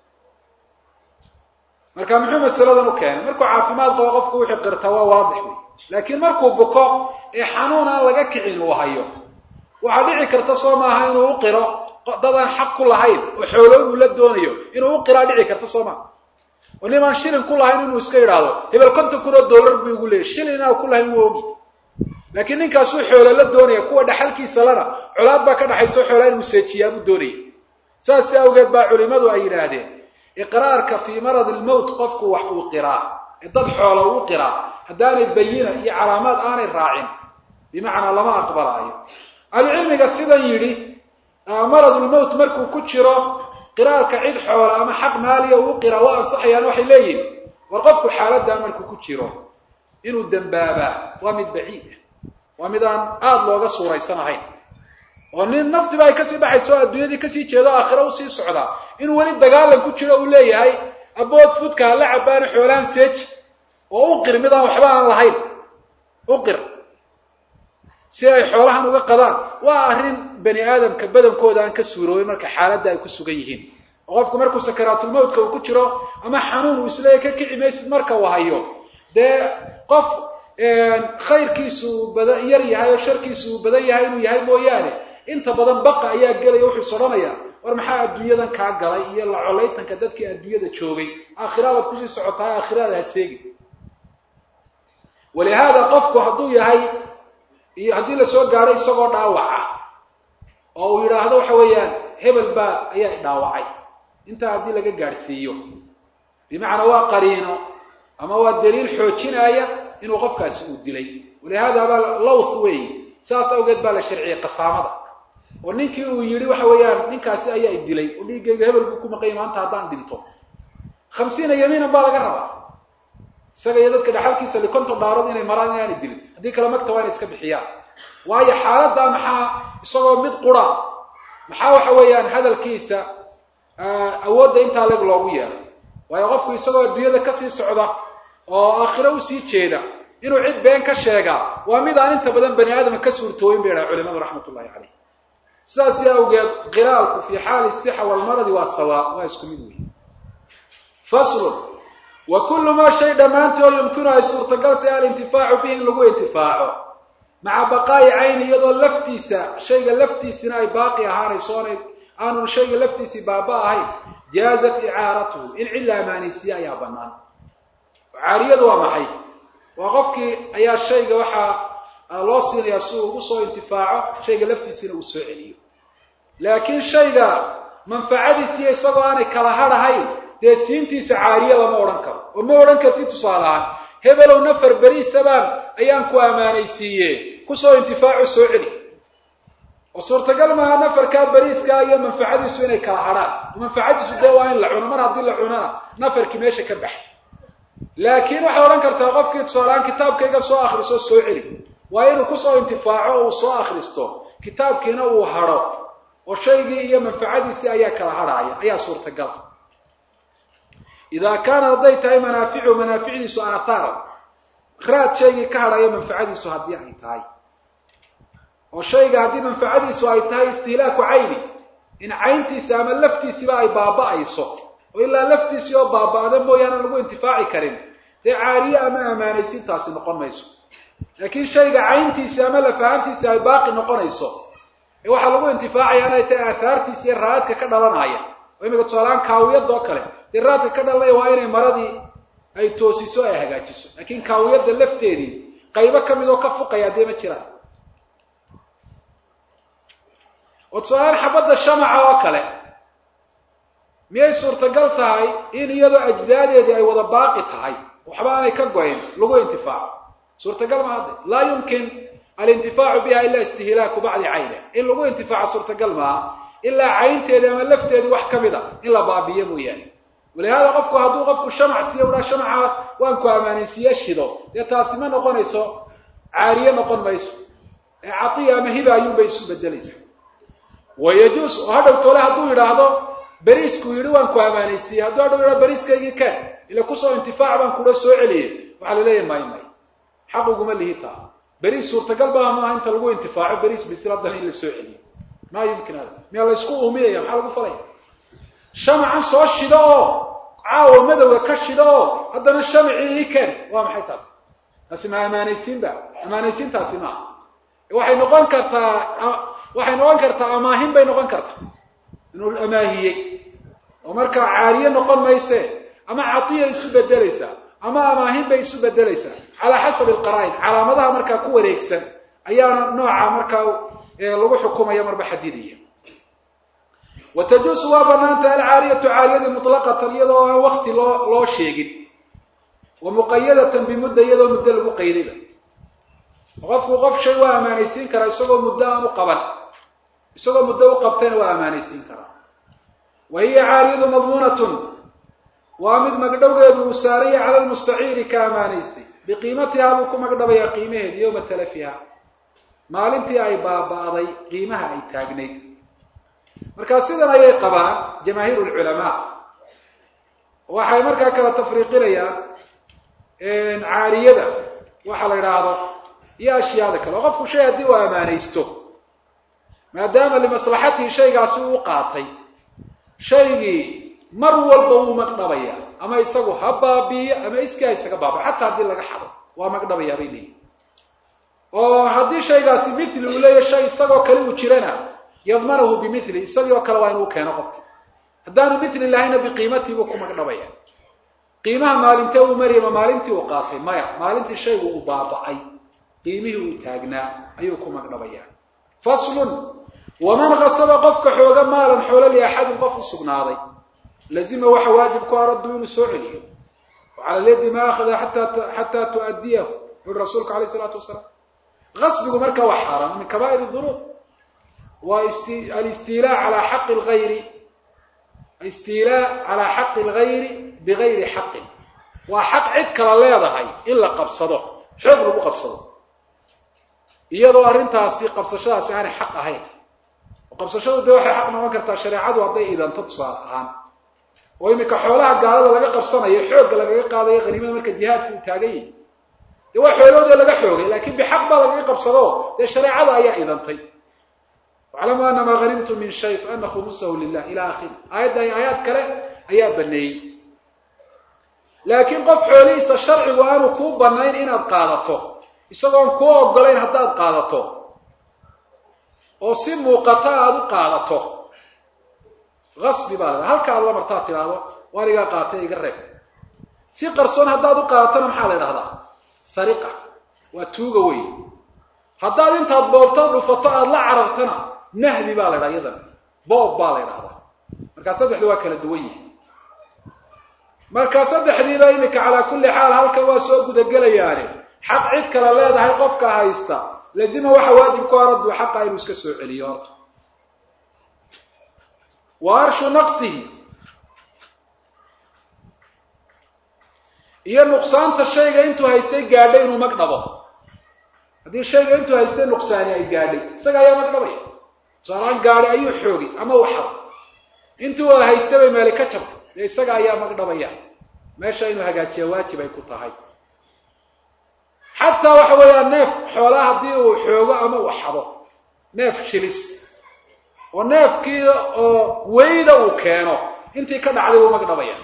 marka muxuu masaladan u keenay markuu caafimaad qabo qofku wixii qirtaa waa waadix wey laakiin markuu buko ee xanuun aan laga kicin uu hayo waxaa dhici karta soo maaha inuu u qiro dad aan xaq ku lahayn oo xoolo uu la doonayo inuu u qiraa dhici karta soo maaha oo nin aan shilin ku lahayn inuu iska yidhaahdo hebel konton kun oo dollar buu igu leeyay shilin inaan ku lahayn wuu ogi laakiin ninkaasuu xoolo la doonaya kuwa dhaxalkiisa lana colaad baa ka dhaxayso xoolaa inuu seejiyaa buu doonaya saas awgeed baa culimadu ay yidhaahdeen iqraarka fii marad ilmowt qofku wax uu qiraa ee dad xoola uu qiraa haddaanay bayina iyo calaamaad aanay raacin bimacnaa lama aqbalaayo ahlucilmiga sidan yidhi maradulmowt markuu ku jiro qiraarka cid xoola ama xaq maaliya uu qiraa waa ansaxayaan waxay leeyihin war qofku xaaladdaa markuu ku jiro inuu dembaabaa waa mid baciid ah waa mid aan aada looga suuraysan ahayn oo nin naftiba ay kasii baxayso o adduunyadii kasii jeedo aakhira usii socdaa inuu weli dagaalan ku jiro uu leeyahay abood fudka hala cabaano xoolaan seeji oo u qir midaan waxba aan lahayn u qir si ay xoolahan uga qadaan waa arrin bani aadamka badankooda aan ka suuroobin marka xaaladda ay ku sugan yihiin oo qofku markuu sakaraatulmowtka uu ku jiro ama xanuun uu isleeya ka kici maysid marka uu hayo dee qof khayrkiisu uu bada yar yahay oo sharkiisu uu badan yahay inuu yahay mooyaane inta badan baqa ayaa gelaya wuxuu is odhanaya war maxaa adduunyadan kaa galay iyo la colaytanka dadkii adduunyada joogay aakhiraadaad kusii socotahay aakhiraada ha seegi walihaada qofku hadduu yahay iyo haddii lasoo gaadho isagoo dhaawaca oo uu yidhaahdo waxa weeyaan hebel baa ayaa idhaawacay intaa haddii laga gaadhsiiyo bimacnaa waa qariino ama waa daliil xoojinaya inuu qofkaasi uu dilay walihaada baa lawth weeye saas awgeed baa la sharciyey qasaamada oo ninkii uu yidhi waxa weeyaan ninkaasi ayaa i dilay oo dhiiggayga hebel buu ku maqanya maanta haddaan dhinto khamsiina yamiinan baa laga rabaa isaga iyo dadka dhaxalkiisa likonton dhaarood inay maraan inaanay dilin haddii kale magta waa inay iska bixiyaan waayo xaaladda maxaa isagoo mid qura maxaa waxa weeyaan hadalkiisa awoodda intaa leg loogu yeelo waayo qofku isagoo adduunyada kasii socda oo aakhiro usii jeeda inuu cid been ka sheegaa waa mid aan inta badan bani aadamka ka suurtooyin bay dhaha culimadu raxmat ullahi caleyh sidaasi awgeed qiraalku fii xaali sixa walmaradi waa sawaa waa isku mid wey faslun wa kullu maa shay dhammaantood yumkinu ay suurtagal tahay alintifaacu bihi in lagu intifaaco maca baqaa'i cayni iyadoo laftiisa shayga laftiisina ay baaqi ahaanayso oonay aanun shayga laftiisii baaba ahayn jaazat icaaratuhu in cid la amaanaysiiye ayaa bannaan caariyadu waa maxay waa qofkii ayaa shayga waxaa loo siinayaa si uu ugu soo intifaaco shayga laftiisina uu soo celiyo laakiin shayga manfacadiisiiyo isagoo aanay kala hadhahayn dee siintiisa caariye lama odhan karo oo ma odhan kartid tusaale ahaan hebelow nafar beriisabaan ayaan ku ammaanaysiiye kusoo intifaaco soo celi oo suurtagal maaha nafarkaa beriiskaa iyo manfacadiisu inay kala hadhaan manfacadiisu dee waa in la cuno mar haddii la cunona nafarkii meesha ka baxa laakiin waxay odhan kartaa qofkii tusaaleaan kitaabkayga soo akriso soo celi waa inuu kusoo intifaaco oo uu soo akristo kitaabkiina uu hadho oo shaygii iyo manfacadiisii ayaa kala hadhaaya ayaa suurtagal idaa kaana hadday tahay manaaficu manaaficdiisu aathaara raad shaygii ka hadhaya manfacadiisu haddii ay tahay oo shayga haddii manfacadiisu ay tahay istihlaaku cayni in cayntiisa ama laftiisiba ay baaba'ayso oo ilaa laftiisii oo baaba'da mooyaane lagu intifaaci karin dee caariye ama ammaanaysiintaasi noqon mayso laakiin shayga cayntiisi ama lafahantiisi ay baaqi noqonayso ee waxaa lagu intifaacaya inay tahay aahaartiisa iyo raadka ka dhalanaya oo imika tusaalahaan kaawiyada oo kale dee raadka ka dhalanaya waa inay maradii ay toosiso ay hagaajiso laakiin kaawiyadda lafteedii qaybo ka mid oo ka fuqaya dee ma jiraan oo tusaalahaan xabadda shamaca oo kale miyay suurtagal tahay in iyadoo ajzaadeedii ay wada baaqi tahay waxba aanay ka goyn lagu intifaaco suurtagal ma hadde laa yumkin alintifaacu biha ila istihlaaku bacdi cayne in lagu intifaaco suurtagal maaha ilaa caynteedii ama lafteedii wax ka mid a in la baabiyo mooyaane walihaada qofku hadduu qofku shamac siiyo uhaa shamacaas waan ku ammaanaysiiye shido dee taasi ma noqonayso caariye noqon mayso ee catiya ama hiba ayuunbay isu bedelaysaa wayajuus oo hadhow tole hadduu yidhaahdo beriisku yidhi waan ku ammaanaysiiyey hadduu hadhow yidhahdo beriiskaygii kaan ila kusoo intifaac baan kula soo celiyey waxaa la leeyahay may may xaq uguma lihi taa beriis suurtagal baa maaha inta lagu intifaaco beriis bisil haddana in la soo celiyo maa yumkin hada miyaa la ysku uumiyaya maxaa lagu falaya shamacan soo shido oo caawa madowga ka shido oo haddana shamacii ii keen waa maxay taasi taasi ma ammaanaysiinba ammaanaysiintaasi maaha waxay noqon kartaa waxay noqon kartaa amaahin bay noqon kartaa inuu amaahiyey oo markaa caariye noqon mayse ama catiya isu bedelaysaa ama amaahin bay isu bedelaysaa calaa xasabi alqaraa'in calaamadaha markaa ku wareegsan ayaana nooca markaa lagu xukumaya marba xadidaya wa tajuusu waa banaanta alcaariyatu caariyadii mutlaqatan iyadoo aan wakti loo loo sheegin wa muqayadatan bimudda iyadoo muddo lagu qaydayba qofku qof shay waa ammaanaysiin karaa isagoo muddo aan u qaban isagoo muddo u qabtayna waa ammaanaysiin karaa wa hiya caariyadu madmuunatun waa mid magdhowgeedu uu saaraya cala lmustaciiri ka ammaanaystay biqiimatihaa buu ku magdhabayaa qiimaheedi yowma talafiha maalintii ay baaba'day qiimaha ay taagnayd markaa sidan ayay qabaan jamaahiir lculamaa waxay markaa kala tafriiqinayaan caariyada waxa la idhaahdo iyo ashyaada kale oo qofku shay haddii uu ammaanaysto maadaama limaslaxatihi shaygaasi uu qaatay shaygii mar walba wuu magdhabayaa ama isagu ha baabiiyo ama iski ha isaga baabiyo xataa haddii laga xado waa magdhabayaa bay leeyihin oo haddii shaygaasi mithli uu leeyahy shay isagoo kale uu jirana yadmanahu bimithli isagii oo kale waa inuu keeno qofki haddaanu mithli lahayna biqiimatii buu ku magdhabaya qiimaha maalintee uu mariyama maalintii uu qaatay maya maalintii shaygu uu baaba'ay qiimihii uu taagnaa ayuu ku magdhabayaa faslun waman kasaba qofka xooga maalan xoolo liaxadin qof u sugnaaday lazima waxa waajib ku araddu inuu soo celiyo wacala lyadi ma akhada xataa tu'addiyahu wuxuuri rasuulku alayh isalaatu wasalaam qasbigu marka waa xaaraan min kabaa'ir dunuub waa alistiilaa calaa xaqi lgayri istiilaa calaa xaqi lgayri bigayri xaqin waa xaq cid kala leedahay in la qabsado xoog lagu qabsado iyadoo arrintaasi qabsashadaasi aanay xaq ahayn oo qabsashadu dee waxay xaq noqon kartaa shareecadu hadday idanto tusaale ahaan oo iminka xoolaha gaalada laga qabsanayo xoogga lagaga qaadayo haniimada marka jihaadka uu taagan yahi dee waa xooloodii laga xoogay laakin bixaq baa lagaga qabsado dee shareecada ayaa idantay waclamu ana maa hanimtum min shay fa ana khumusahu lilah ila akhiri aayadda aayaad kale ayaa baneeyey laakiin qof xoolihiisa sharcigu aanu kuu banayn inaad qaadato isagoon kuu ogolayn haddaad qaadato oo si muuqata aada u qaadato asbi baa la halka aad la martaad tidhaahdo wanigaa qaatay iga reeb si qarsoon haddaad u qaadatona maxaa la idhahdaa sariqa waa tuuga wey haddaad intaad boobtad dhufato aada la carartana nahbi baa la idhaha iyadana boob baa la idhahdaa markaa saddexdu waa kala duwan yihi marka saddexdiiba iminka calaa kulli xaal halkan waa soo gudagelayaani xaq cid kale leedahay qofka haysta lazima waxa waajib ku araddu xaqa inuu iska soo celiyo horta wa arshu naqsihi iyo nuqsaanta shayga intuu haystay gaadhay inuu magdhabo haddii shayga intuu haystay nuqsaani ay gaadhay isaga ayaa magdhabaya tusaalaan gaadhay ayuu xoogay ama u xado intii wada haystay bay meeli ka jabtay dee isaga ayaa magdhabaya meesha inuu hagaajiya waajib ay ku tahay xataa waxa weeyaan neef xoolaa haddii uu xoogo ama uu xado neef shilis oo neefkii oo weyda uu keeno intii ka dhacday uu magdhabaya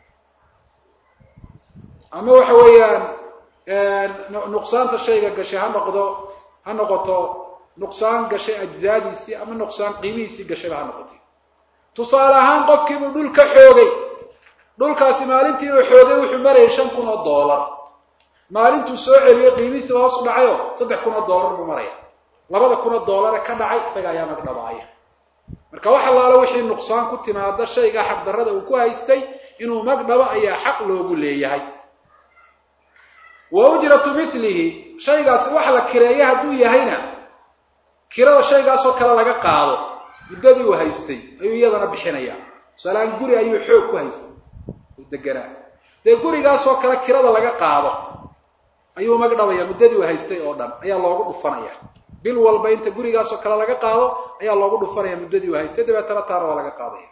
ama waxa weeyaan nuqsaanta shayga gashay ha noqdo ha noqoto nuqsaan gashay ajzaadiisii ama nuqsaan qiimihiisii gashayba ha noqotay tusaale ahaan qofkiibuu dhul ka xoogay dhulkaasi maalintii uu xoogay wuxuu marayay shan kun oo dollar maalintuu soo celiyey qiimihiisiba hoos u dhacayo saddex kun oo dollar buu maraya labada kun oo dollar ee ka dhacay isaga ayaa magdhabaaya marka wax allaalo wixii nuqsaan ku timaada shayga xaqdarrada uu ku haystay inuu magdhabo ayaa xaq loogu leeyahay wa ujratu milihi shaygaasi wax la kireeya hadduu yahayna kirada shaygaasoo kale laga qaado muddadii uu haystay ayuu iyadana bixinayaa tusaaleaan guri ayuu xoog ku haystay uu deganaa dee gurigaasoo kale kirada laga qaado ayuu magdhabayaa muddadii uu haystay oo dhan ayaa loogu dhufanaya bil walba inta gurigaasoo kale laga qaado ayaa loogu dhufanaya muddadii uu haystay dabeetana taana waa laga qaadaya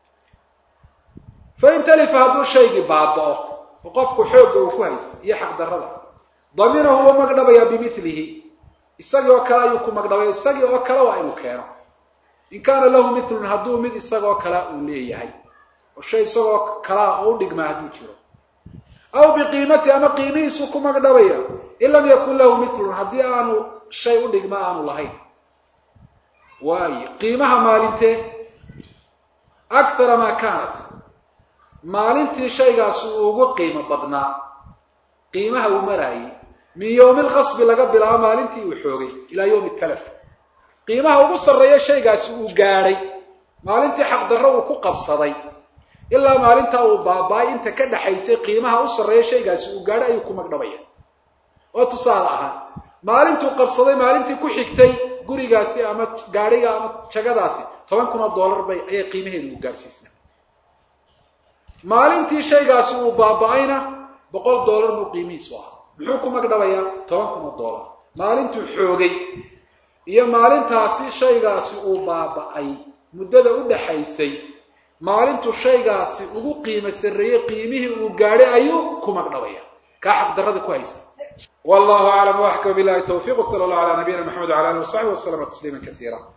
fain talifa hadduu shaygii baaba-o oo qofku xoogga uu ku haystay iyo xaqdarrada daminahu wuu magdhabayaa bimilihi isagii oo kale ayuu ku magdhabaya isagii oo kale waa inuu keeno in kaana lahu milun hadduu mid isagoo kale uu leeyahay oo shay isagoo kalea oo u dhigmaa hadduu jiro aw biqiimati ama qiimihiisuu ku magdhabaya in lam yakun lahu milun haddii aanu shay u dhigma aanu lahayn waayo qiimaha maalintee akthara maa kaanat maalintii shaygaasi uu ugu qiimo badnaa qiimaha uu maraayay min yowmi lqasbi laga bilaabo maalintii uu xoogay ilaa yowmi talaf qiimaha ugu sarreeya shaygaasi uu gaadhay maalintii xaqdarro uu ku qabsaday ilaa maalintaa uu baaba-ay inta ka dhaxaysay qiimaha u sarreeya shaygaasi uu gaadhay ayuu ku magdhabaya oo tusaale ahaan maalintuu qabsaday maalintii ku xigtay gurigaasi ama gaadhiga ama jagadaasi toban kun oo dollar bay ayay qiimaheedu u gaadhsiisnaa maalintii shaygaasi uu baaba-ayna boqol dollar buu qiimihiisu ahaa muxuu ku magdhabayaa toban kun oo dollar maalintuu xoogay iyo maalintaasi shaygaasi uu baaba-ay muddada u dhaxaysay maalintuu shaygaasi ugu qiimo sarreeyey qiimihii uu gaadhay ayuu ku magdhabaya kaa xaqdarrada ku haysta wallahu aclam waxka bilahi tawfiq sala allah ala nabiyina maxamed wala alih wasaxbi waslama tasliima kaiira